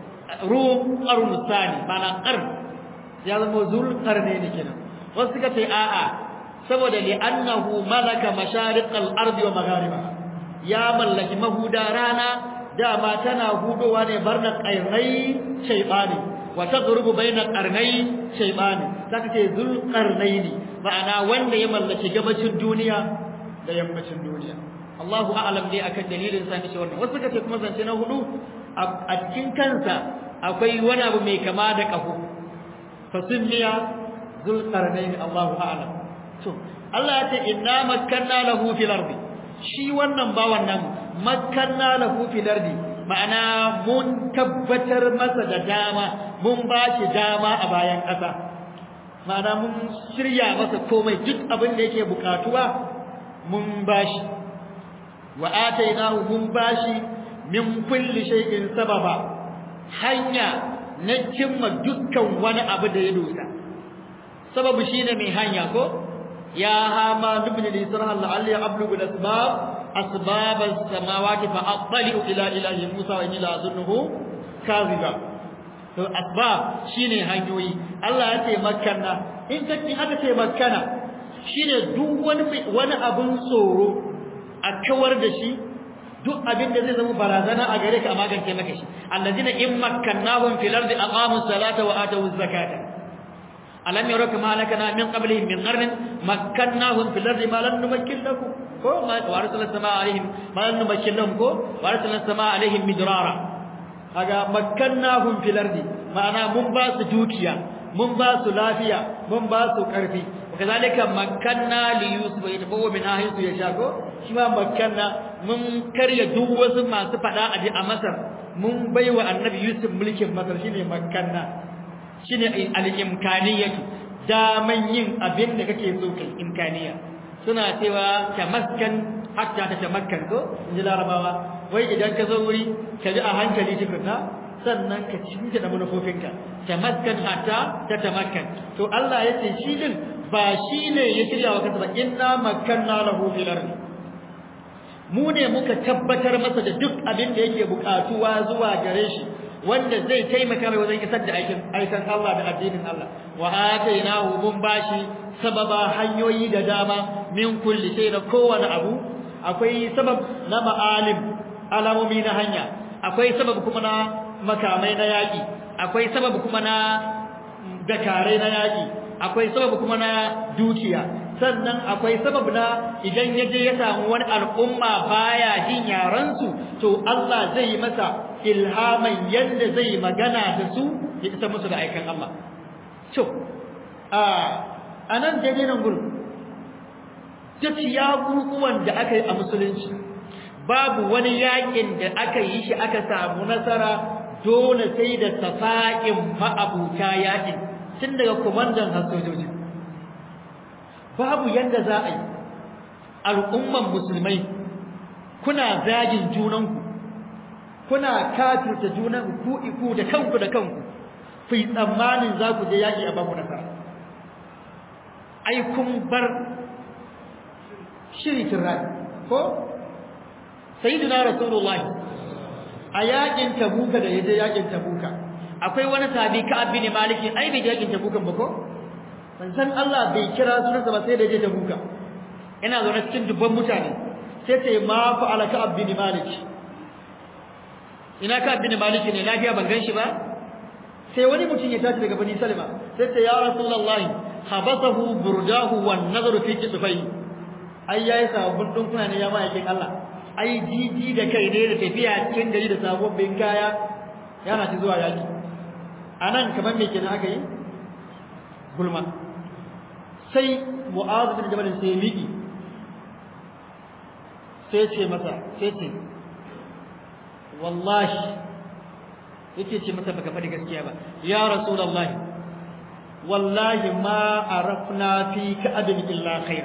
rum qarnul thani ma'ana qarn ya zama zulqarnaini kenan wasu suka ce a'a saboda li'annahu malaka mashariqal ardi wa magharibaha ya mallaki mahuda rana dama tana hudowa ne barna qainai shaytani wa taghrubu baina qarnai shaytani saka ce zul qarnaini ma'ana wanda ya mallaki gabacin duniya da yammacin duniya Allahu a'lam dai akan dalilin sa ce wannan wasu kace kuma zance na hudu a cikin kansa akwai wani abu mai kama da kafu fasimmiya zul qarnaini Allahu a'lam to Allah ya ce inna makkanna lahu fil ardi shi wannan ba wannan makkanna lahu fil ardi ma'ana mun tabbatar masa da dama mun ba shi dama a bayan ƙasa ma'ana mun shirya masa komai duk abin da yake bukatuwa mun ba shi wa atainahu mun ba shi min kulli shay'in sababa hanya na cimma dukkan wani abu da ya dosa sababu shine mai hanya ko يا هامان ابن لي سرها لعلي أبلغ الأسباب أسباب السماوات فأطلع إلى إله موسى وإني لأظنه كاذبا to asbab shine hanyoyi Allah ya ce makkana in kace aka ce makkana shine duk wani wani abun tsoro a kawar da shi duk abin da zai zama barazana a gare ka a magance maka shi allazina in makkannahum fil ardi aqamu salata wa atu zakata alam yaraka ma lakana min qablihim min qarnin makkannahum fil ardi ma lam numakkin lakum ko ma warsalna samaa alaihim ma lam numakkin lahum ko warsalna samaa alaihim midrara kaga makkannahum fil ardi ma'ana mun ba su dukiya mun ba su lafiya mun ba su karfi kazalika makkanna li yusuf yatabawa min ahisu yasha ko shi ma makkanna mun karya duk wasu masu fada aji a masar mun baiwa annabi yusuf mulkin masar shine makkanna shine al-imkaniyatu daman yin abin da kake so kai imkaniya suna cewa tamaskan hatta ta tamakkan ko inji larabawa wai idan ka zo wuri ka ji a hankali tukunna sannan ka cinta da manufofinka tamaskan hatta ta tamakkan to Allah ya ce shi din ba shi ne ya shirya wa kansa ba inna makkanna lahu fil ardi mu ne muka tabbatar masa da duk abin da yake bukatuwa zuwa gare shi wanda zai taimaka mai wajen isar da aikin aikan Allah da addinin Allah wa atainahu mun bashi sababa hanyoyi da dama min kulli shay da kowane abu akwai sabab na ma'alim alamomi na hanya akwai sabab kuma na makamai na yaki akwai sabab kuma na dakarai na yaki akwai sabab kuma na dukiya sannan akwai sabab na idan yaje ya samu wani al'umma baya jin yaransu to Allah zai yi masa ilhaman yadda zai magana da su ya isa musu da aikan Allah to a anan daidai nan gurin duk ya gurguwan da aka yi a musulunci babu wani yakin da aka yi shi aka samu nasara dole sai da safa'in ma'abuta yakin tun daga komandan sojoji babu yanda za a yi al'umman musulmai kuna zagin junanku kuna kafirta junanku ku iku da kanku da kanku ku yi tsammanin za ku je yaƙi a babu nasara ai kun bar shirikin rai ko sayyidina rasulullahi a yaƙin tabuka da yaje yaƙin tabuka akwai wani sabi ka abin maliki ai bai yaƙin tabukan ba ko san Allah bai kira sunansa ba sai da je tabuka ina zaune cikin dubban mutane sai ce ma fa alaka abin maliki ina ka bin maliki ne lafiya ban ganshi ba sai wani mutum ya tashi daga bani salma sai ce ya rasulullahi habasahu burdahu wan nazaru fi kitfai ai yayi sabon dinkuna ne ya ma'aikin Allah ai jiji da kai ne da tafiya cikin gari da sababbin kaya yana ci zuwa yaki anan kaman me kenan aka yi gulma sai mu'adh bin jabal sai miki sai ce masa sai ce wallahi yake ce masa baka faɗi gaskiya ba ya rasulullahi wallahi ma arafna fi ka adami illa khair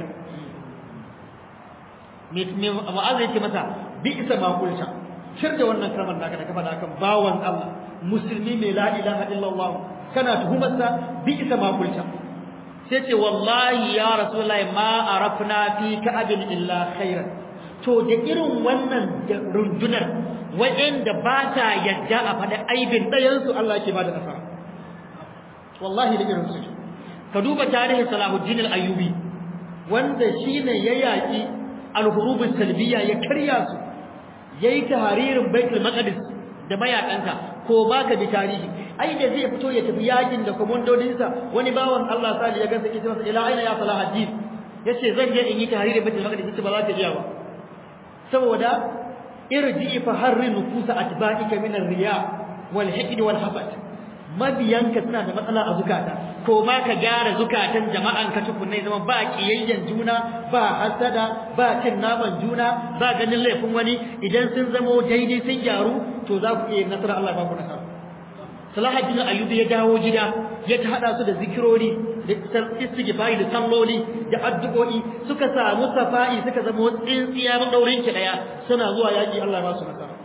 me me mu'azz yake masa bi isa ma kulta shir da wannan kalmar naka da ka faɗa kan bawan Allah musulmi mai la ilaha illallah kana tuhumarsa bi isa ma kulta sai ce wallahi ya rasulullahi ma arafna fi ka adami illa khairan to da irin wannan rundunar waɗanda ba ta yadda a faɗi aibin ɗayansu Allah ke ba da nasara wallahi da irin su ka duba tarihin Salahuddin al-Ayyubi wanda shine ya yaki al-hurubus salbiya ya karya su yayi tahririn Baitul Maqdis da mayakansa ko baka bi tarihi ai da zai fito ya tafi yakin da komandodinsa wani bawan Allah sali ya gansa kici masa ila aina ya Salahuddin yace zan je in yi tahririn Baitul Maqdis yace ba za ka iya ba saboda irji fa harri nufusa atba'ika min ar-riya wal hiqd wal hasad mabiyanka suna da matsala a zukata ko ma ka gyara zukatan jama'an ka tukunne zama ba kiyayyen juna ba hasada ba cin naman juna ba ganin laifin wani idan sun zamo daidai sun gyaru to za ku iya nasara Allah ba ku nasara Salahuddin Ayyubi ya dawo gida ya ta hada su da zikirori da istighfari da salloli da addu'o'i suka samu safa'i suka zama tsintsiya madaurin ki daya suna zuwa yaki Allah ba su nasara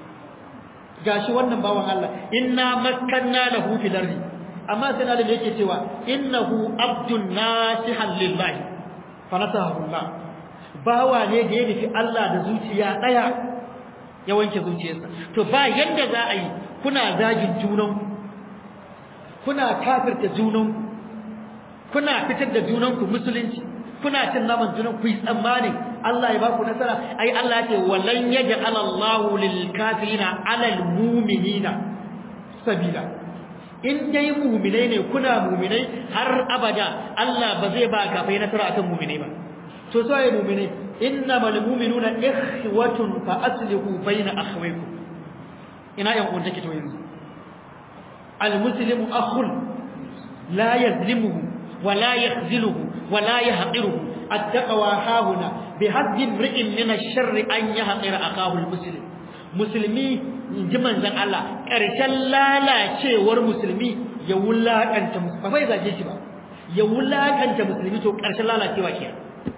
gashi wannan bawan Allah inna makkanna lahu fil ardi amma sai Allah yake cewa innahu abdun nasihan lillahi fa nasahu Allah bawa ne da ya nufi Allah da zuciya daya ya wanke zuciyarsa to ba yanda za a yi kuna zagin junanku kuna kafirta junanku kuna fitar da junanku musulunci kuna cin naman junanku yi tsammanin Allah ya baku nasara ai Allah ce walan yaj'al Allahu lil kafirina 'alal mu'minina sabila in dai mu'minai ne kuna mu'minai har abada Allah ba zai ba kafirai nasara akan mu'minai ba to so ai mu'minai innamal mu'minuna ikhwatun fa aslihu bayna akhawaykum ina yan uwan take to yanzu المسلم أخ لا يظلمه ولا يخذله ولا يحقره التقوى هاهنا بحد امرئ من الشر أن يحقر أخاه المسلم مسلمي جمن زن الله ƙarshen lalacewar musulmi ya wulakanta musulmi ba bai zage shi ba ya wulakanta musulmi to ƙarshen lalacewa ke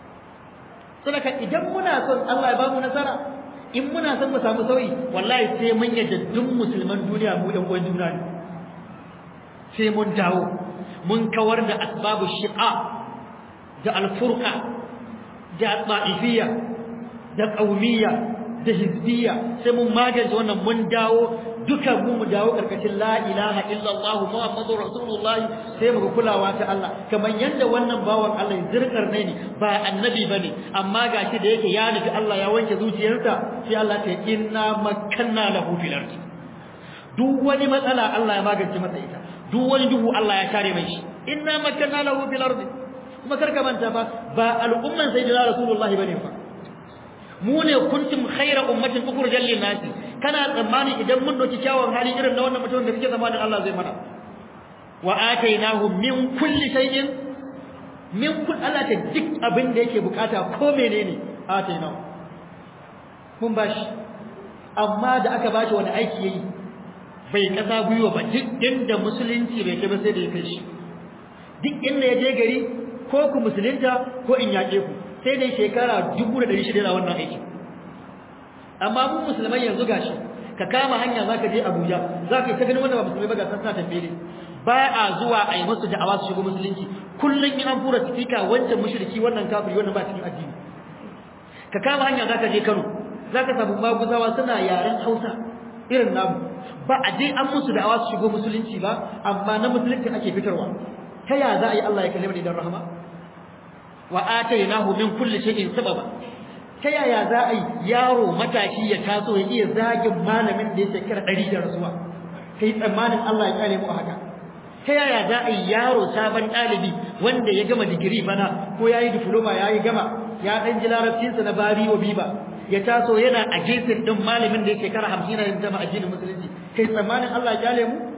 saboda idan muna son Allah ya ba mu nasara in muna son mu samu sauyi wallahi sai mun yadda duk musulman duniya mu ɗan uwan juna ne sai mun dawo mun kawar da asbabu shiqa da alfurqa da ta'ifiyya da qaumiyya da hizbiyya sai mun magance wannan mun dawo duka mu mu dawo karkashin la ilaha illallah muhammadur rasulullahi sai mu kulawa ta Allah kamar yanda wannan bawan Allah zirkar ne ne ba annabi bane amma gashi da yake ya nufi Allah ya wanke zuciyarsa sai Allah ta inna makanna lahu fil ardi duk wani matsala Allah ya magance masa ita duk wani duhu Allah ya share mai shi inna makanna lahu fil ardi kuma karka manta fa ba al'umman sayyidina rasulullahi bane fa mu ne kuntum khayra ummatin ukhrijal lin nas kana tsammani idan mun doki kyawun hali irin na wannan mutumin da kike zamanin Allah zai mana wa atainahu min kulli shay'in min kull Allah ta duk abin da yake bukata ko menene atainahu mun bashi amma da aka bashi wani aiki yayi bai kasa gwiwa ba duk inda musulunci bai kai ba sai da ya kai shi duk inda ya je gari ko ku musulunta ko in yaƙe ku sai dai shekara 1600 da wannan aiki amma mu musulmai yanzu gashi ka kama hanya zaka je Abuja zaka yi ta ganin wanda ba musulmai ba ga san sa tambaye ba a zuwa a yi musu da'awa su shigo musulunci kullun in an fura sifika wancan mushriki wannan kafiri wannan ba cikin addini ka kama hanya zaka je Kano zaka samu maguzawa suna yaren Hausa irin namu ba a je an musu da'awa su shigo musulunci ba amma na musulunci ake fitarwa ta ya za a yi Allah ya kalle mu da rahama wa atainahu min kulli shay'in sababa ta yaya za a yi yaro matashi ya taso ya iya zagin malamin da ya shekara ɗari da rasuwa kai tsammanin Allah ya kare mu a haka ta yaya za a yi yaro sabon ɗalibi wanda ya gama digiri bana ko ya yi diploma ya yi gama ya ɗan ji larabcinsa na bari wa biba ya taso yana a gefen ɗin malamin da ya shekara hamsin na yin zama addinin musulunci kai tsammanin Allah ya kyale mu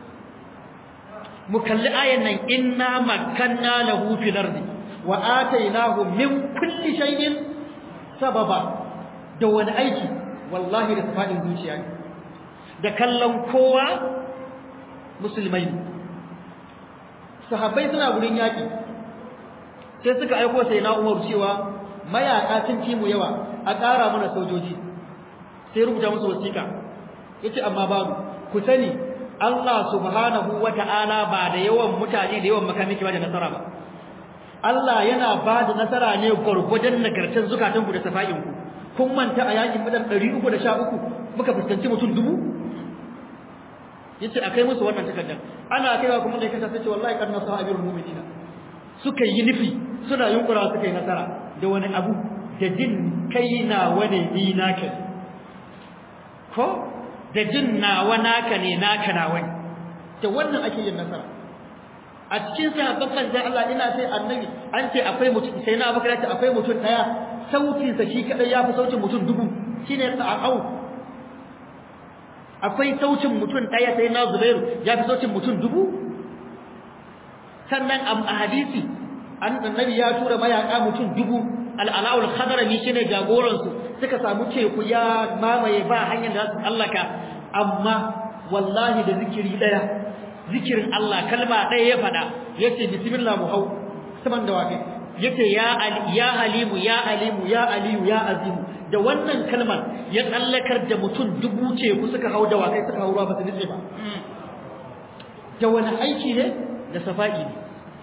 mu kalli ayan nan inna makanna lahu fil ardi wa atainahu min kulli shay'in sababa da wani aiki wallahi da tafadin zuciya ne da kallon kowa musulmai ne sahabbai suna gurin yaki sai suka aiko sai na Umar cewa mayaka sun ci mu yawa a ƙara mana sojoji sai rubuta musu wasiƙa yace amma babu ku sani Allah subhanahu wata'ala ba da yawan mutane da yawan makamiki ba da nasara ba Allah yana ba da nasara ne gurgudan nagartar zukatanku da safa'inku kun manta a yakin madan 313 muka fuskanci mutum dubu yace akai musu wannan takardar ana kaiwa kuma da kasa sace wallahi kan nasara abirul mu'minina suka yi nufi suna yunkura suka yi nasara da wani abu da jin kai na wani ni naka ko da jin nawa naka ne naka na wani da wannan ake yin nasara a cikin sahabban manzon Allah ina sai annabi an ce akwai mutum sai na abakar ce akwai mutum daya sautin sa shi kadai yafi sautin mutum dubu shine sa'au akwai sautin mutum daya sai na Zubairu yafi sautin mutum dubu sannan a hadisi an annabi ya tura mayaka mutum dubu al-ala'ul khadrami shine jagoran su suka samu teku ya mamaye ba hanyar da su tsallaka amma wallahi da zikiri daya zikirin Allah kalma ɗaya ya faɗa yace bismillah mu hau saman da wafe yace ya ali ya halimu ya alimu ya aliyu ya azimu da wannan kalmar ya tsallakar da mutum dubu ce ku suka hau da wakai suka hau ruwa ba su nitse ba da wani aiki ne da safa'i ne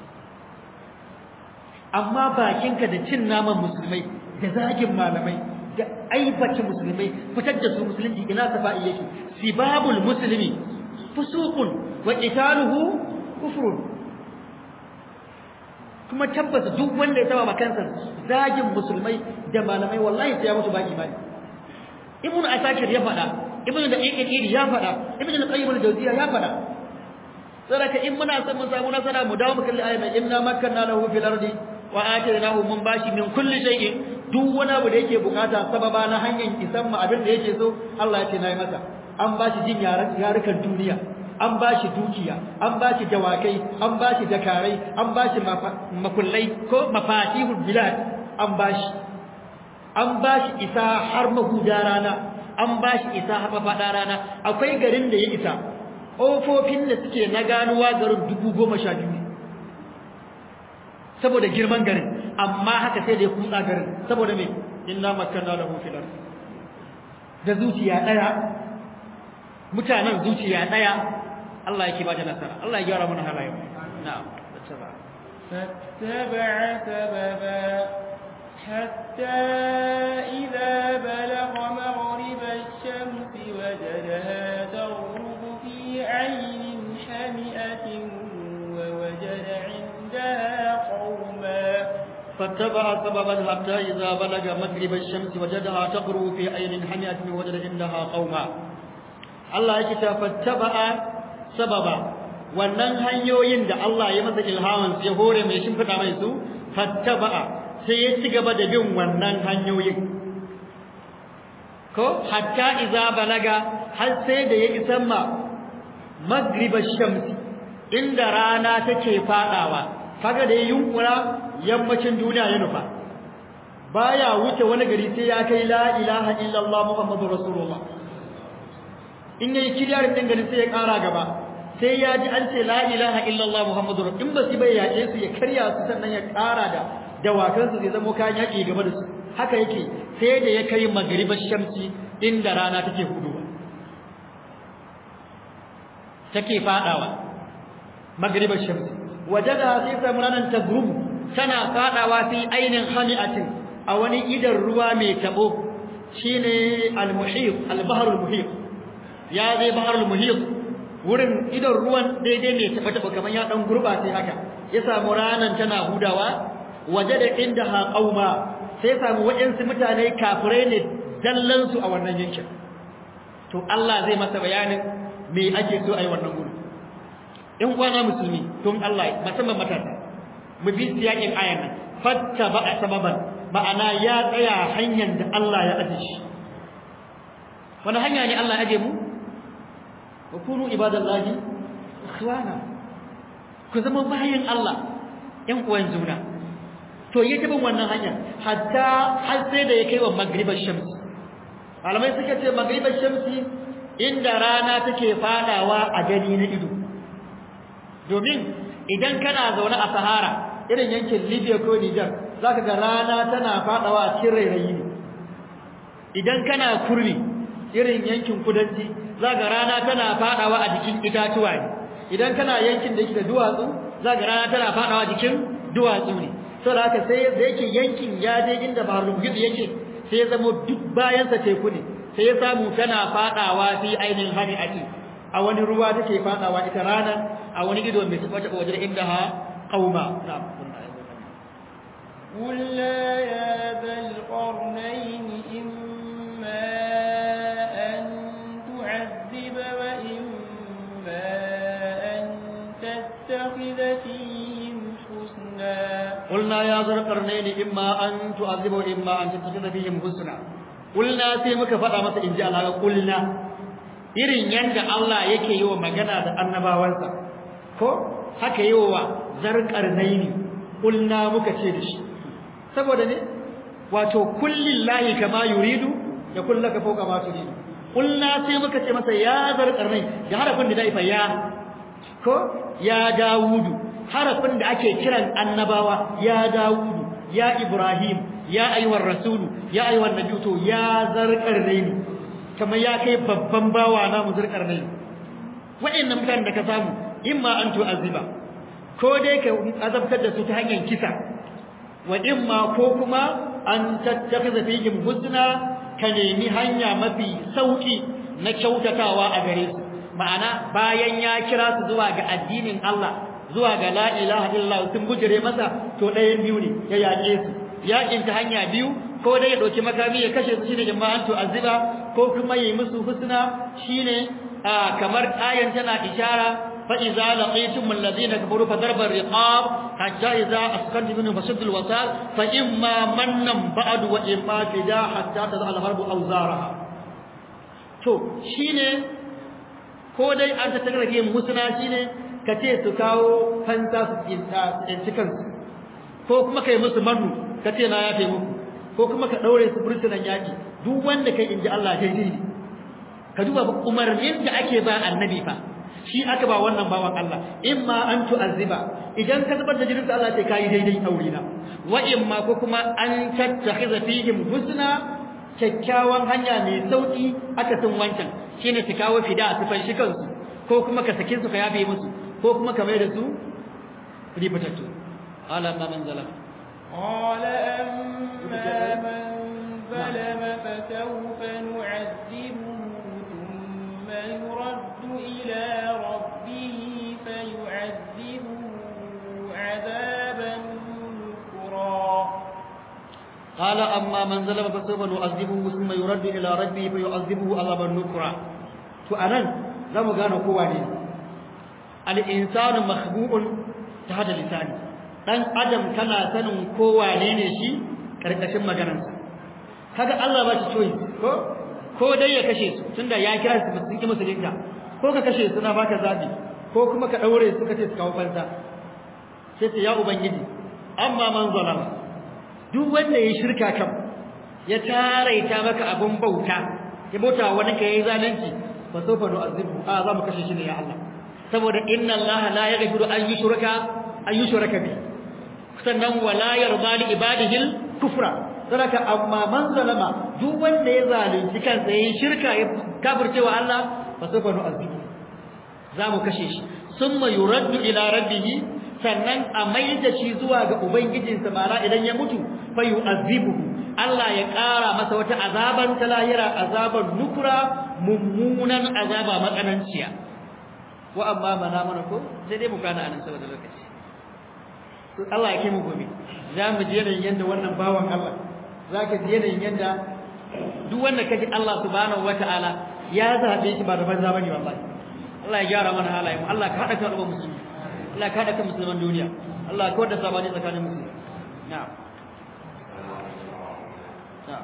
amma bakinka da cin naman musulmai da zagin malamai da aibata musulmai fitar da su musulunci ina safa'i yake sibabul muslimi fusuqun wa qitaluhu kufrun kuma tabbas duk wanda ya taba makansa zagin musulmai da malamai wallahi sai ya mutu ba imani ibnu asakir ya fada ibnu da iqil ya fada ibnu al-qayyim al-jawziyya ya fada saraka in muna son mu samu nasara mu dawo mu kalli ayatin inna makkanna lahu fil ardi wa atainahu mun bashi min kulli shay'in duk wani abu da yake bukata sababa na hanyar isan mu abin da yake so Allah ya ce nayi masa an bashi jin yarukan duniya an bashi dukiya an bashi dawakai an bashi dakarai an bashi makullai ko mafatihul bilad an bashi an bashi isa har mahuda rana an bashi isa har mafada rana akwai garin da ya isa ƙofofin da suke na ganuwa garin dubu goma sha biyu ne saboda girman garin amma haka sai da ya kutsa garin saboda me inna makanna lahu fil ard da zuciya daya mutanen zuciya daya Allah yake ba da nasara Allah ya gyara mana halayen na'am tattaba فاتبع سببا حتى إذا بلغ مغرب الشمس وجدها تغرب في عين حمئة ووجد عندها قوما فاتبع سببا حتى إذا بلغ مغرب الشمس وجدها تغرب في عين حمئة ووجد عندها قوما Allah yake ta fattaba sababa wannan hanyoyin da Allah ya masa ilhaman ya hore mai shimfida mai su fattaba sai ya ci gaba da bin wannan hanyoyin ko hatta idza balaga har sai da ya isa ma magribash shamsi inda rana take fadawa kaga da yunkura yammacin duniya ya nufa baya wuce wani gari sai ya kai la ilaha illallah muhammadur rasulullah in yayi kiriyarin din garin sai ya kara gaba sai ya ji an ce la ilaha illallah muhammadur in ba su bai yaƙe su ya karya su sannan ya kara da dawakan su zai zama kayan yaƙi gaba da su haka yake sai da ya kai magribash shamsi inda rana take huduwa take fadawa magribash shamsi wajada sai samu ranar tagrubu tana fadawa fi ainin hami'atin a wani idan ruwa mai tabo shine al-muhit al-bahr al-muhit ya zai bahr al-muhit wurin idan ruwan daidai mai taba taba kaman ya dan gurba sai haka ya samu ranan tana hudawa wajada indaha qauma sai samu waɗansu mutane kafirai ne dallansu a wannan yankin to Allah zai masa bayanin me ake so a yi wannan gudu in kwana musulmi don Allah musamman matasa mu bi siyakin ayan nan fatta ba a sababan ma'ana ya tsaya hanyar da Allah ya aje shi wani hanya ne Allah ya aje mu wa kunu ibadallahi ikhwana ku zama bayan Allah ƴan uwan juna to ya bin wannan hanya hatta har sai da ya kai wa magribar shamsi malamai suka ce magribar shamsi inda rana take fadawa a gani na ido domin idan kana zaune a sahara irin yankin libya ko niger zaka ga rana tana fadawa a cikin rairayi ne idan kana kurmi irin yankin kudanci zaka rana tana fadawa a jikin itatuwa ne idan kana yankin da yake da duwatsu zaka rana tana fadawa jikin duwatsu ne saboda haka sai da yake yankin ya je inda baharul muhit yake sai ya zama duk bayan sa teku ne sai ya samu tana fadawa fi ainihin hani ake a wani ruwa take fadawa ita rana a wani gido mai tabbata wajen inda ha qauma na'am قل لا يا ذا القرنين إما أن تعذب وإما أن تتخذ فيهم حسنا قلنا يا ذا القرنين إما أن تعذب وإما أن تتخذ فيهم حسنا قلنا sai muka faɗa masa inji Allah qulna irin yanda Allah yake yi wa magana da annabawansa ko haka yi wa zarqarnaini qulna muka ce da shi saboda ne wato kullillahi kama yuridu ya kullaka fawqa ma turidu qulna sai muka ce masa ya zarqarnain da harafin da dai fa ya ko ya dawudu harafin da ake kiran annabawa ya Dawudu ya Ibrahim ya ayyuhar rasulu ya ayyuhan nabiyyu to ya zarqarnaini kamar ya kai babban bawa na mu zarqarnaini wa'annan mutanen da ka samu imma an tu'aziba ko dai ka azabtar da su ta hanyar kisa wa imma ko kuma an tattakhidha fihim husna ka nemi hanya mafi sauki na kyautatawa a gare su ma'ana bayan ya kira su zuwa ga addinin Allah zuwa ga la ilaha illallah sun bujire masa to ɗayan biyu ne ya yaƙe su yaƙin ta hanya biyu ko dai ya ɗauki makami ya kashe su shine jama'an to aziba ko kuma yi musu husna shine kamar ayan tana ishara fa idza laqitum alladhina kafaru fa darba riqab hatta idza asqantum minhum fashaddu alwasal fa imma mannan ba'du wa imma fida hatta tadha alharbu awzaraha to shine ko dai an ta tagrage musuna shine ka ce su kawo fanta su tsinci kansu ko kuma kai musu manu ka ce na yafe muku ko kuma ka daure su burtunan yaki duk wanda kai inji Allah daidai ne ka duba umarnin da ake ba annabi fa shi aka ba wannan bawan Allah imma an tu'azziba idan ka zubar da jinin sa Allah sai kai daidai aure na wa imma ko kuma an tattakhiza fihim husna kyakkyawan hanya mai sauki aka tun wancan shine su kawo fida su fanshi kansu ko kuma ka sake su ka yafe musu ko kuma ka mai da su ribatattu ala ma man zalama قال أما من ظلم فسوف نعذبه ثم يرد إلى ربه فيعذبه عذابا نكرا قال أما من ظلم فسوف نعذبه ثم يرد إلى ربه فيعذبه عذابا نكرا فأنا لم gane kowa ne al-insanu makhbu'un ta hada lisani dan adam kana sanin kowa ne ne shi karkashin maganarsa kaga Allah ba shi choice ko ko dai ya kashe su tunda ya kira su sun ki musulunta ko ka kashe su na baka zabi ko kuma ka daure su kace su kawo fansa sai ce ya ubangiji amma man zalama duk wanda ya shirka kan ya taraita maka abun bauta ya bauta wani ka yayi zalunci fa sawfa nu'azibu a za mu kashe shi ne ya Allah saboda inna Allah la yaghfiru an yushraka an yushraka bi sannan wala yarda li ibadihi kufra saraka amma man zalama duk wanda ya zalunci kansa yayin shirka ya kafirce wa Allah fa sawfa nu'azibu za mu kashe shi summa yuraddu ila rabbih sannan a maida shi zuwa ga ubangijinsa mara idan ya mutu fa yu'azibuhu Allah ya ƙara masa wata azaban ta lahira azaban nukura mummunan azaba matsananciya wa amma mana mana ko sai dai mu kana anan saboda lokaci to Allah ya kai mu gobe za mu je da yanda wannan bawan Allah zaka ji yanayin yadda duk wanda kaji Allah subhanahu wataala ya zabe shi ba da banza bane wallahi Allah ya gyara mana halayen Allah ka hada kan musulmi Allah ka hada kan musulman duniya Allah ka wada sabani tsakanin musulmi na'am na'am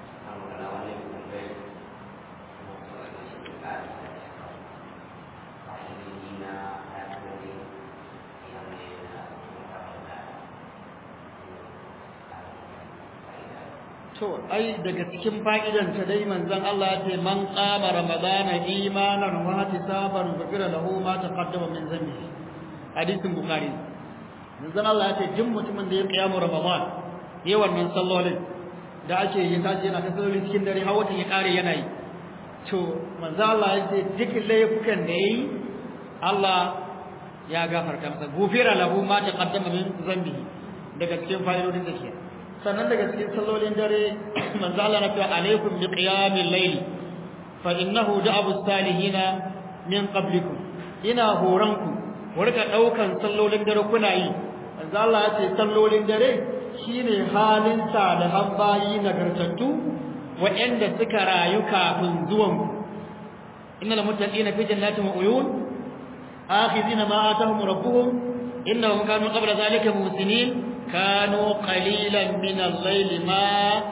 to ai daga cikin fa'idan ta dai manzon Allah ya ce man qama ramadana imanan wa ihtisaban ghufira lahu ma taqaddama min dhanbi hadisin bukhari manzon Allah ya ce duk mutumin da ya kiyamu ramadan yayin wannan sallolin da ake yi tashi yana ta sallolin cikin dare har watan ya kare yana yi to manzon Allah ya ce duk laifukan da yayi Allah ya gafarta masa ghufira lahu ma taqaddama min dhanbi daga cikin fa'idodin da ke sannan daga cikin sallolin dare manzo Allah na cewa alaikum bi qiyamil layl fa innahu da'abu salihina min qablikum ina horan ku warka daukan sallolin dare kuna yi manzo Allah ya ce sallolin dare shine halin sa da habbayi nagartattu wa'anda suka rayu kafin zuwan ku innal muttaqina fi jannatin wa uyun akhizina ma atahum rabbuhum innahum kanu qabla dhalika muhsinin كانوا قليلا من الليل ما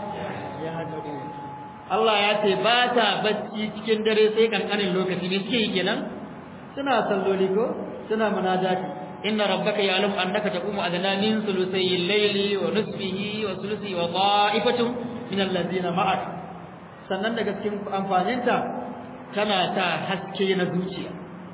يهجعون Allah ya ce ba ta bacci cikin dare sai kankanin lokaci ne suke yi kenan suna salloli ko suna munajati inna rabbaka ya'lamu annaka taqumu adna min sulusayil layli wa nisfihi wa sulusi wa qa'ifatun min allazina ma'ak sannan daga cikin amfaninta tana ta haske na zuciya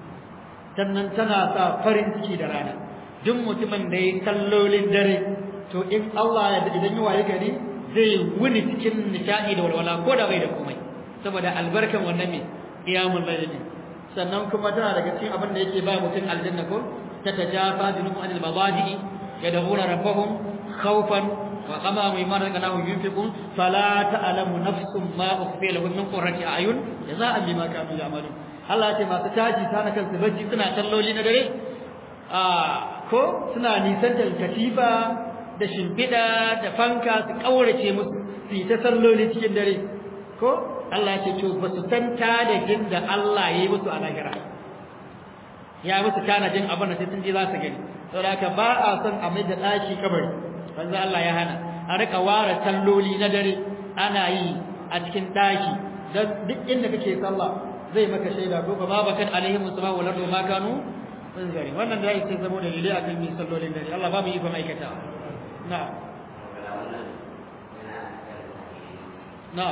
sannan tana sa farin ciki da rana duk mutumin da ya kallolin dare to in Allah ya da idan yi waye gari zai wuni cikin nishadi da walwala ko da bai da komai saboda albarkan wannan me qiyamul layl sannan kuma tana daga cikin abin da yake ba mutum aljanna ko ta tajafa junubun anil mabadi yad'una rabbahum khawfan wa qama mimma razaqnahum yunfiqun fala ta'lamu nafsun ma ukhfiya lahum min qurrati a'yun jazaa'an bima kanu ya'malun Allah ya ce masu taji sana kansu bacci suna kalloli na dare a ko suna nisantar katifa da shimfiɗa da fanka su ƙaurace musu su yi ta salloli cikin dare ko Allah ya ce to ba su san tanadin da Allah ya yi musu a lahira ya musu tanadin abin da sai sun je za su gani saboda haka ba a son a mai da ɗaki kabari banza Allah ya hana a rika ware salloli na dare ana yi a cikin ɗaki don duk inda kake sallah zai maka shaida ko ba bakan alaihim subhanahu wa ta'ala ma kanu gari wannan da yake zama da dalilai akan mi sallolin dare Allah ba mu yi fa aikata na'am na'am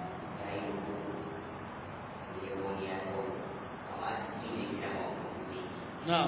na'am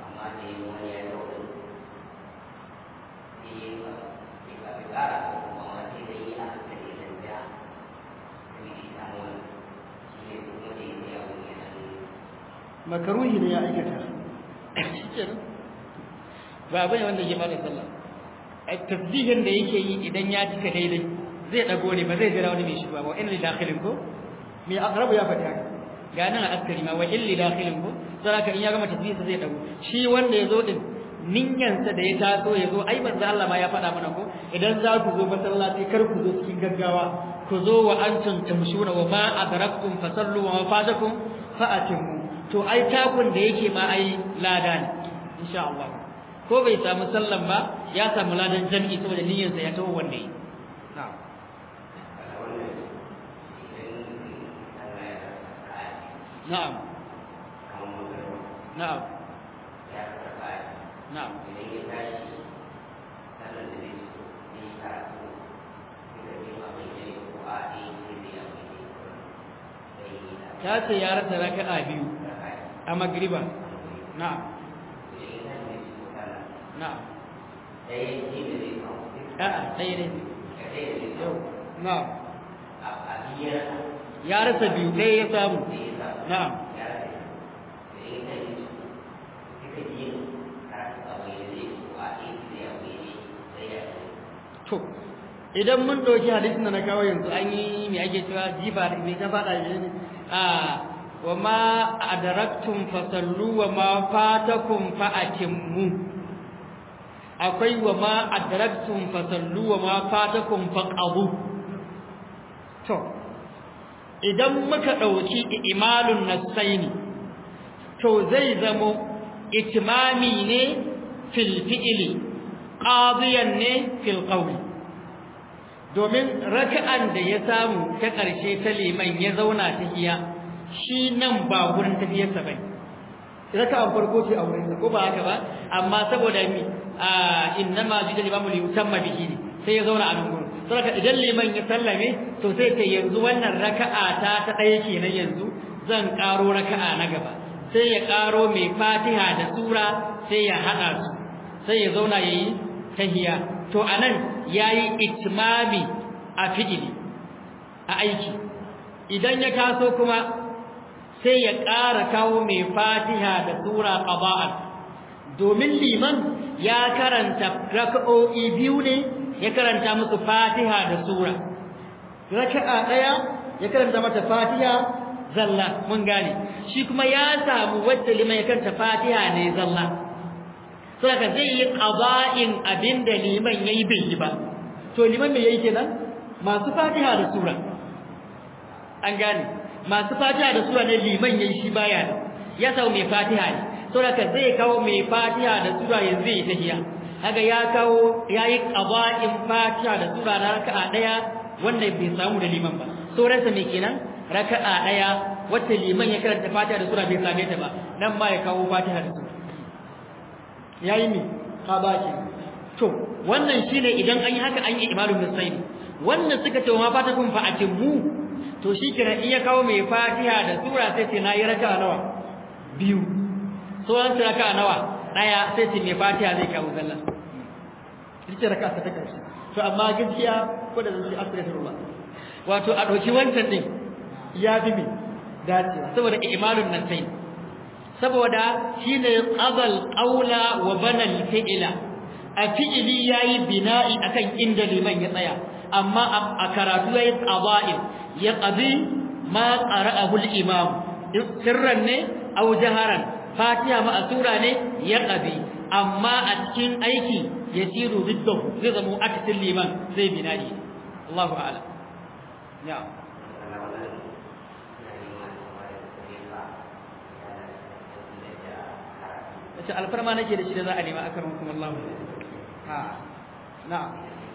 makaruhi ne ya aikata shikenan ba bane wanda ke bada sallah tasbihin da yake yi idan ya cika daidai zai dago ne ba zai jira wani mai shiga ba inna dakhilin ko mai aqrabu ya faɗi haka ga nan a askari ma wa illi dakhilin ko saraka in ya gama tasbihin zai dago shi wanda yazo din ninyansa da ya taso yazo ai manzo Allah ma ya faɗa mana ko idan za ku zo masallaci kar ku zo cikin gaggawa ku zo wa antum tamshuna wa ma adraktum fasallu wa ma fatakum fa'atimu to ai takun da yake ma ai lada ne insha Allah ko bai samu sallan ba ya samu ladan jami'i saboda niyyarsa ya tawo wanda yi na'am na'am na'am na'am ta ce ya rasa raka'a biyu a magriba na'am na'am a'a ɗaya ne yau na'am ya rasa biyu ɗaya ya samu na'am to idan mun ɗauki hadisin da na kawo yanzu an yi mai ake cewa jifa da mai ta faɗa ne a wa ma adraktum fasallu wa ma fatakum fa atimmu akwai wa ma adraktum fasallu wa ma fatakum faqabu to idan muka dauki imalun nasaini to zai zamo itimami ne fil fi'li qadiyan ne fil qawli domin raka'an da ya samu ta ƙarshe ta liman ya zauna ta hiya shi nan ba gurin tafiyarsa bai raka'an farko ce a wurinsa ko ba haka ba amma saboda mi a innama jidal imamu li yutamma bihi ne sai ya zauna a nan gurin saboda idan liman ya sallame to sai ce yanzu wannan raka'a ta ta ɗaya kenan yanzu zan ƙaro raka'a na gaba sai ya ƙaro mai fatiha da sura sai ya haɗa su sai ya zauna ya yi tahiya to anan yayi itmami a fi'ili a aiki idan ya kaso kuma sai ya ƙara kawo mai fatiha da sura qaba'an domin liman ya karanta raka'o'i biyu ne ya karanta musu fatiha da sura raka'a daya ya karanta mata fatiha zalla mun gane shi kuma ya samu wacce liman ya karanta fatiha ne zalla saboda zai yi qada'in abinda liman yayi bai yi ba to liman me yayi kenan masu fatiha da sura an gane masu fatiha da sura ne liman yayi shi baya ya sau mai fatiha ne saboda zai kawo mai fatiha da sura yanzu yi tahiya kaga ya kawo yayi qada'in fatiha da sura na raka'a daya wanda bai samu da liman ba sauransa me kenan raka'a daya wacce liman ya karanta fatiha da sura bai same ta ba nan ma ya kawo fatiha da sura yayi ne qada'in to wannan shine idan an yi haka an yi imalun musayyib wannan suka ce ma fatakum fa atimmu to shi kira iya kawo mai fatiha da sura sai ce na yi raka nawa biyu so an ce raka nawa daya sai ce mai fatiha zai kawo zalla ita raka ta ta karshe to amma gaskiya ko da zai astaghfirullah wato a dauki wancan din ya bi mi dacewa saboda imalun nan sai saboda shine qabal qawla wa banal fi'la a fi'ili yayi bina'i akan inda liman ya tsaya amma a karatu yayi qada'in ya qadi ma qara'ahu al-imam sirran ne aw jaharan fatiha ma asura ne ya qadi amma a cikin aiki yasiru biddahu zai zama akasin liman zai bina'i Allahu a'lam ya wace alfarma nake da shi da za a nema akarin kuma Allah ha na'am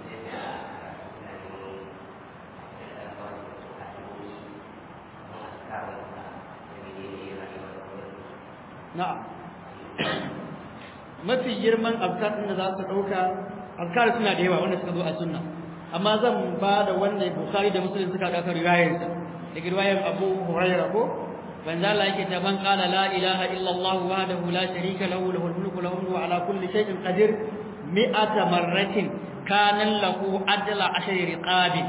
na'am mafi girman azkar din da za su dauka azkar suna da yawa wanda suka zo a sunna amma zan ba da wanda bukhari da muslim suka dauka riwayar sa daga riwayar abu hurairah ko wanda Allah yake ta man qala la ilaha illa Allah wahdahu la sharika lahu lahul mulku lahu wa ala kulli shay'in qadir mi'ata marratin kana lahu adla ashri riqabin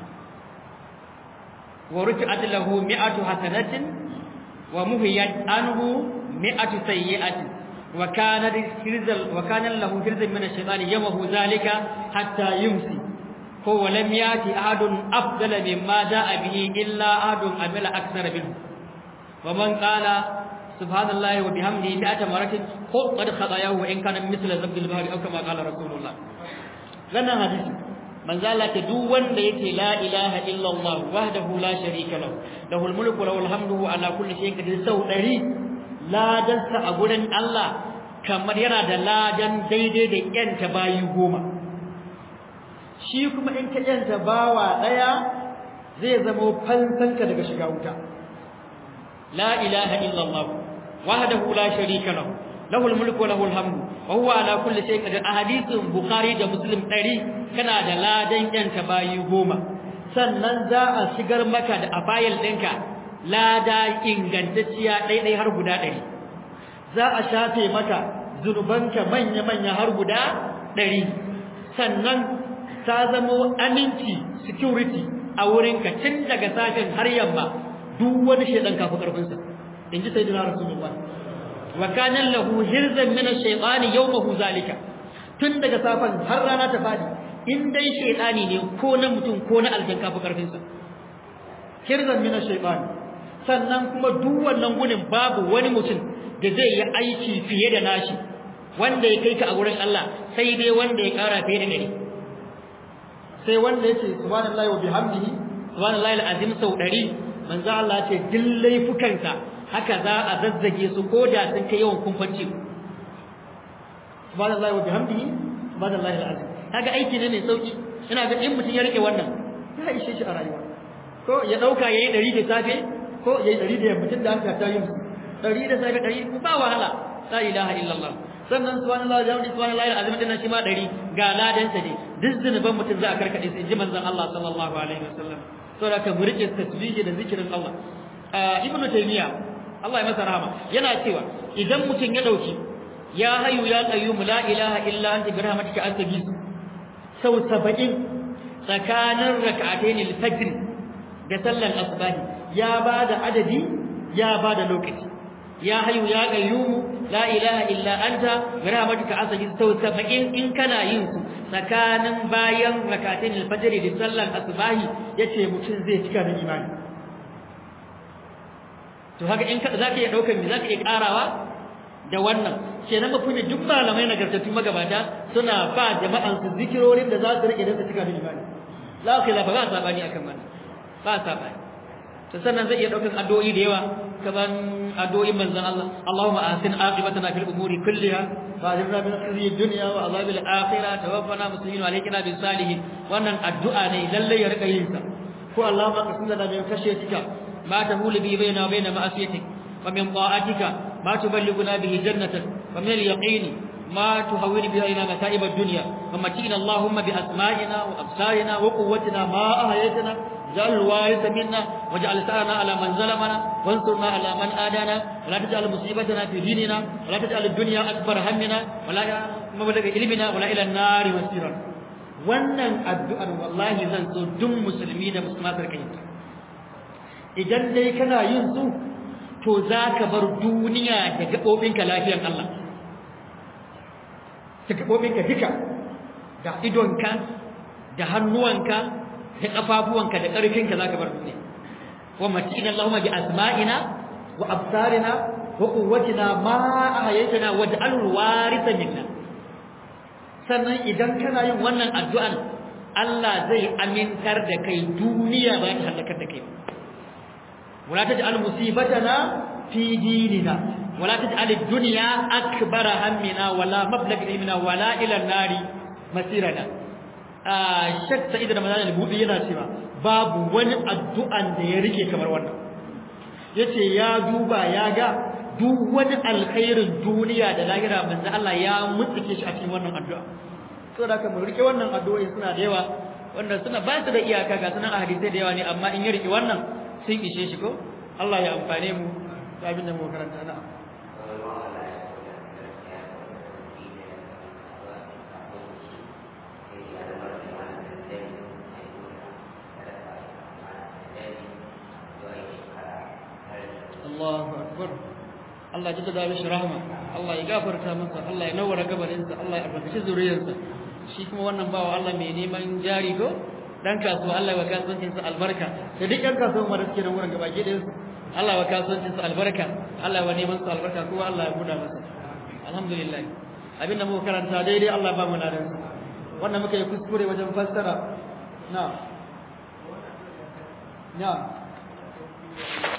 wa rufi'at lahu mi'atu hasanatin wa muhiyat anhu mi'atu sayyi'atin wa kana hirzal wa kana lahu hirzan min ash-shaytani yamahu zalika hatta yumsi ko wa lam yati ahadun afdala mimma da'a bihi illa ahadun amila akthara minhu wa man qala subhanallahi wa bihamdihi mi'ata maratin qad khatayahu wa in kana mithla zabdil bahri aw kama qala rasulullah wannan hadisi manzo Allah ta duk wanda yake la ilaha illa Allah wahdahu la sharika lahu lahul mulku lahul hamdu ala kulli shay'in qadir sau 100 ladansa a gurin Allah kamar yana da ladan daidai da yanta bayi goma shi kuma in ka yanta bawa daya zai zama fansanka daga shiga wuta la ilaha illa Allah wahdahu la sharika lahu lahul mulku lahul hamdu wa huwa ala kulli shay'in qadir ahadithun bukhari da muslim 100 kana da ladan yanta bayi goma sannan za a shigar maka da afayil ɗinka lada ingantacciya ɗaiɗai har guda ɗari za a shafe maka zunubanka manya-manya har guda ɗari sannan ta zamo aminci security a wurinka tun daga safin har yamma duk wani shaidan kafa ƙarfinsa in ji sai dina rasulullah wa kanan lahu hirzan min ash-shaytani yawmahu zalika tun daga safan har rana ta fadi in dai shaydani ne ko na mutum ko na aljan kafa ƙarfinsa hirzan min ash-shaytani sannan kuma duk wannan gunin babu wani mutum da zai yi aiki fiye da nashi wanda ya kai ka a gurin Allah sai dai wanda ya kara fiye da gari sai wanda yake subhanallahi wa bihamdihi subhanallahi alazim sau 100 manzo Allah ce duk laifukanka haka za a zazzage su ko da sun kai yawan kumfanci subhanallahi wa bihamdihi subhanallahi alazim kaga aiki ne mai sauki ina ga in mutum ya rike wannan ya ishe shi a rayuwa ko ya dauka yayi 100 da safe ko yayi 100 da yammacin da aka ta yin 100 da safe 100 ba wahala la ilaha illallah sannan subhanallahi wa bihamdihi subhanallahi alazim din shi ma 100 ga ladan sa ne duk zinuban mutum za a karkade sai ji manzon Allah sallallahu alaihi wasallam saboda ka murike tasbihi da zikirin Allah ibnu taymiya Allah ya masa rahama yana cewa idan mutum ya dauki ya hayu ya qayyum la ilaha illa anta bi rahmatika astaghis sau 70 tsakanin rak'atayn al-fajr da sallan asbahi ya bada adadi ya bada lokaci ya hayu ya qayyum la ilaha illa anta bi rahmatika astaghis sau 70 in kana yin su tsakanin bayan rak'atayn al-fajr da sallan asbahi yace mutum zai cika da imani to haka in zaka iya daukar me zaka iya karawa da wannan kenan mafi duk malamai nagartattu magabata suna ba jama'an su zikirorin da za su rike da su cika da imani la khilafa ba sabani akan wannan ba sabani to sannan zai iya daukan addu'o'i da yawa kaman addu'o'in manzon Allah Allahumma ahsin aqibatana fil umuri kulliha wa ajirna min khizyi dunya wa azabil akhirah tawaffana muslimin wa alayka bis salihin wannan addu'a ne lalle ya rika yin sa ko Allahumma qasim lana min khashyatika ma tahulu bi baina wa baina ma'asiyatik wa min ta'atika ma tuballighuna bihi jannatak wa min al-yaqini ما تهون به علينا متاعب الدنيا ومتينا اللهم بأسمائنا وأبصارنا وقوتنا ما أهيتنا اجعل الوارث منا واجعل ثارنا على من ظلمنا وانصرنا على من آدانا ولا تجعل مصيبتنا في ديننا ولا تجعل الدنيا أكبر همنا ولا مبلغ علمنا ولا إلى النار مسيرا wannan addu'ar wallahi zan so duk musulmi da musulmatar kai idan dai kana yin su to zaka bar duniya da gabobinka lafiyar Allah ta gabobinka duka da idonka da hannuwanka da kafafuwanka da ƙarfinka zaka bar duniya wa matina Allahumma bi asma'ina wa absarina wa quwwatina ma ahyaytana waj'alhu warithan minna sannan idan kana yin wannan addu'an Allah zai amintar da kai duniya ba ta halakar da kai wala taj'al musibatana fi dinina wala taj'al ad-dunya akbara hammina wala mablagha ilmina wala ila an-nari masirana ah shak sa'id ramadan al-budi yana cewa babu wani addu'an da ya rike kamar wannan yace ya duba ya ga duk wani alkhairin duniya da lahira manzo Allah ya mutsuke shi a cikin wannan addu'a saboda haka mu rike wannan addu'o'i suna da yawa wanda suna ba su da iyaka ga sunan hadisi da yawa ne amma in ya rike wannan sun ishe shi ko Allah ya amfane mu da abin da mu karanta na Allahu akbar Allah ya tada mishi rahama Allah ya gafarta masa Allah ya nawara gabarinsa Allah ya albarkaci zuriyarsa shi kuma wannan bawa Allah mai neman jari ko dan kasuwa Allah ya kasuwancin sa albarka da duk yan kasuwa ma da suke nan wurin gabaki da su Allah ya kasuwancin sa albarka Allah ya neman sa albarka kuma Allah ya buda masa alhamdulillah abin da muka karanta daidai Allah ba mu ladan sa wannan muka yi kuskure wajen fassara na na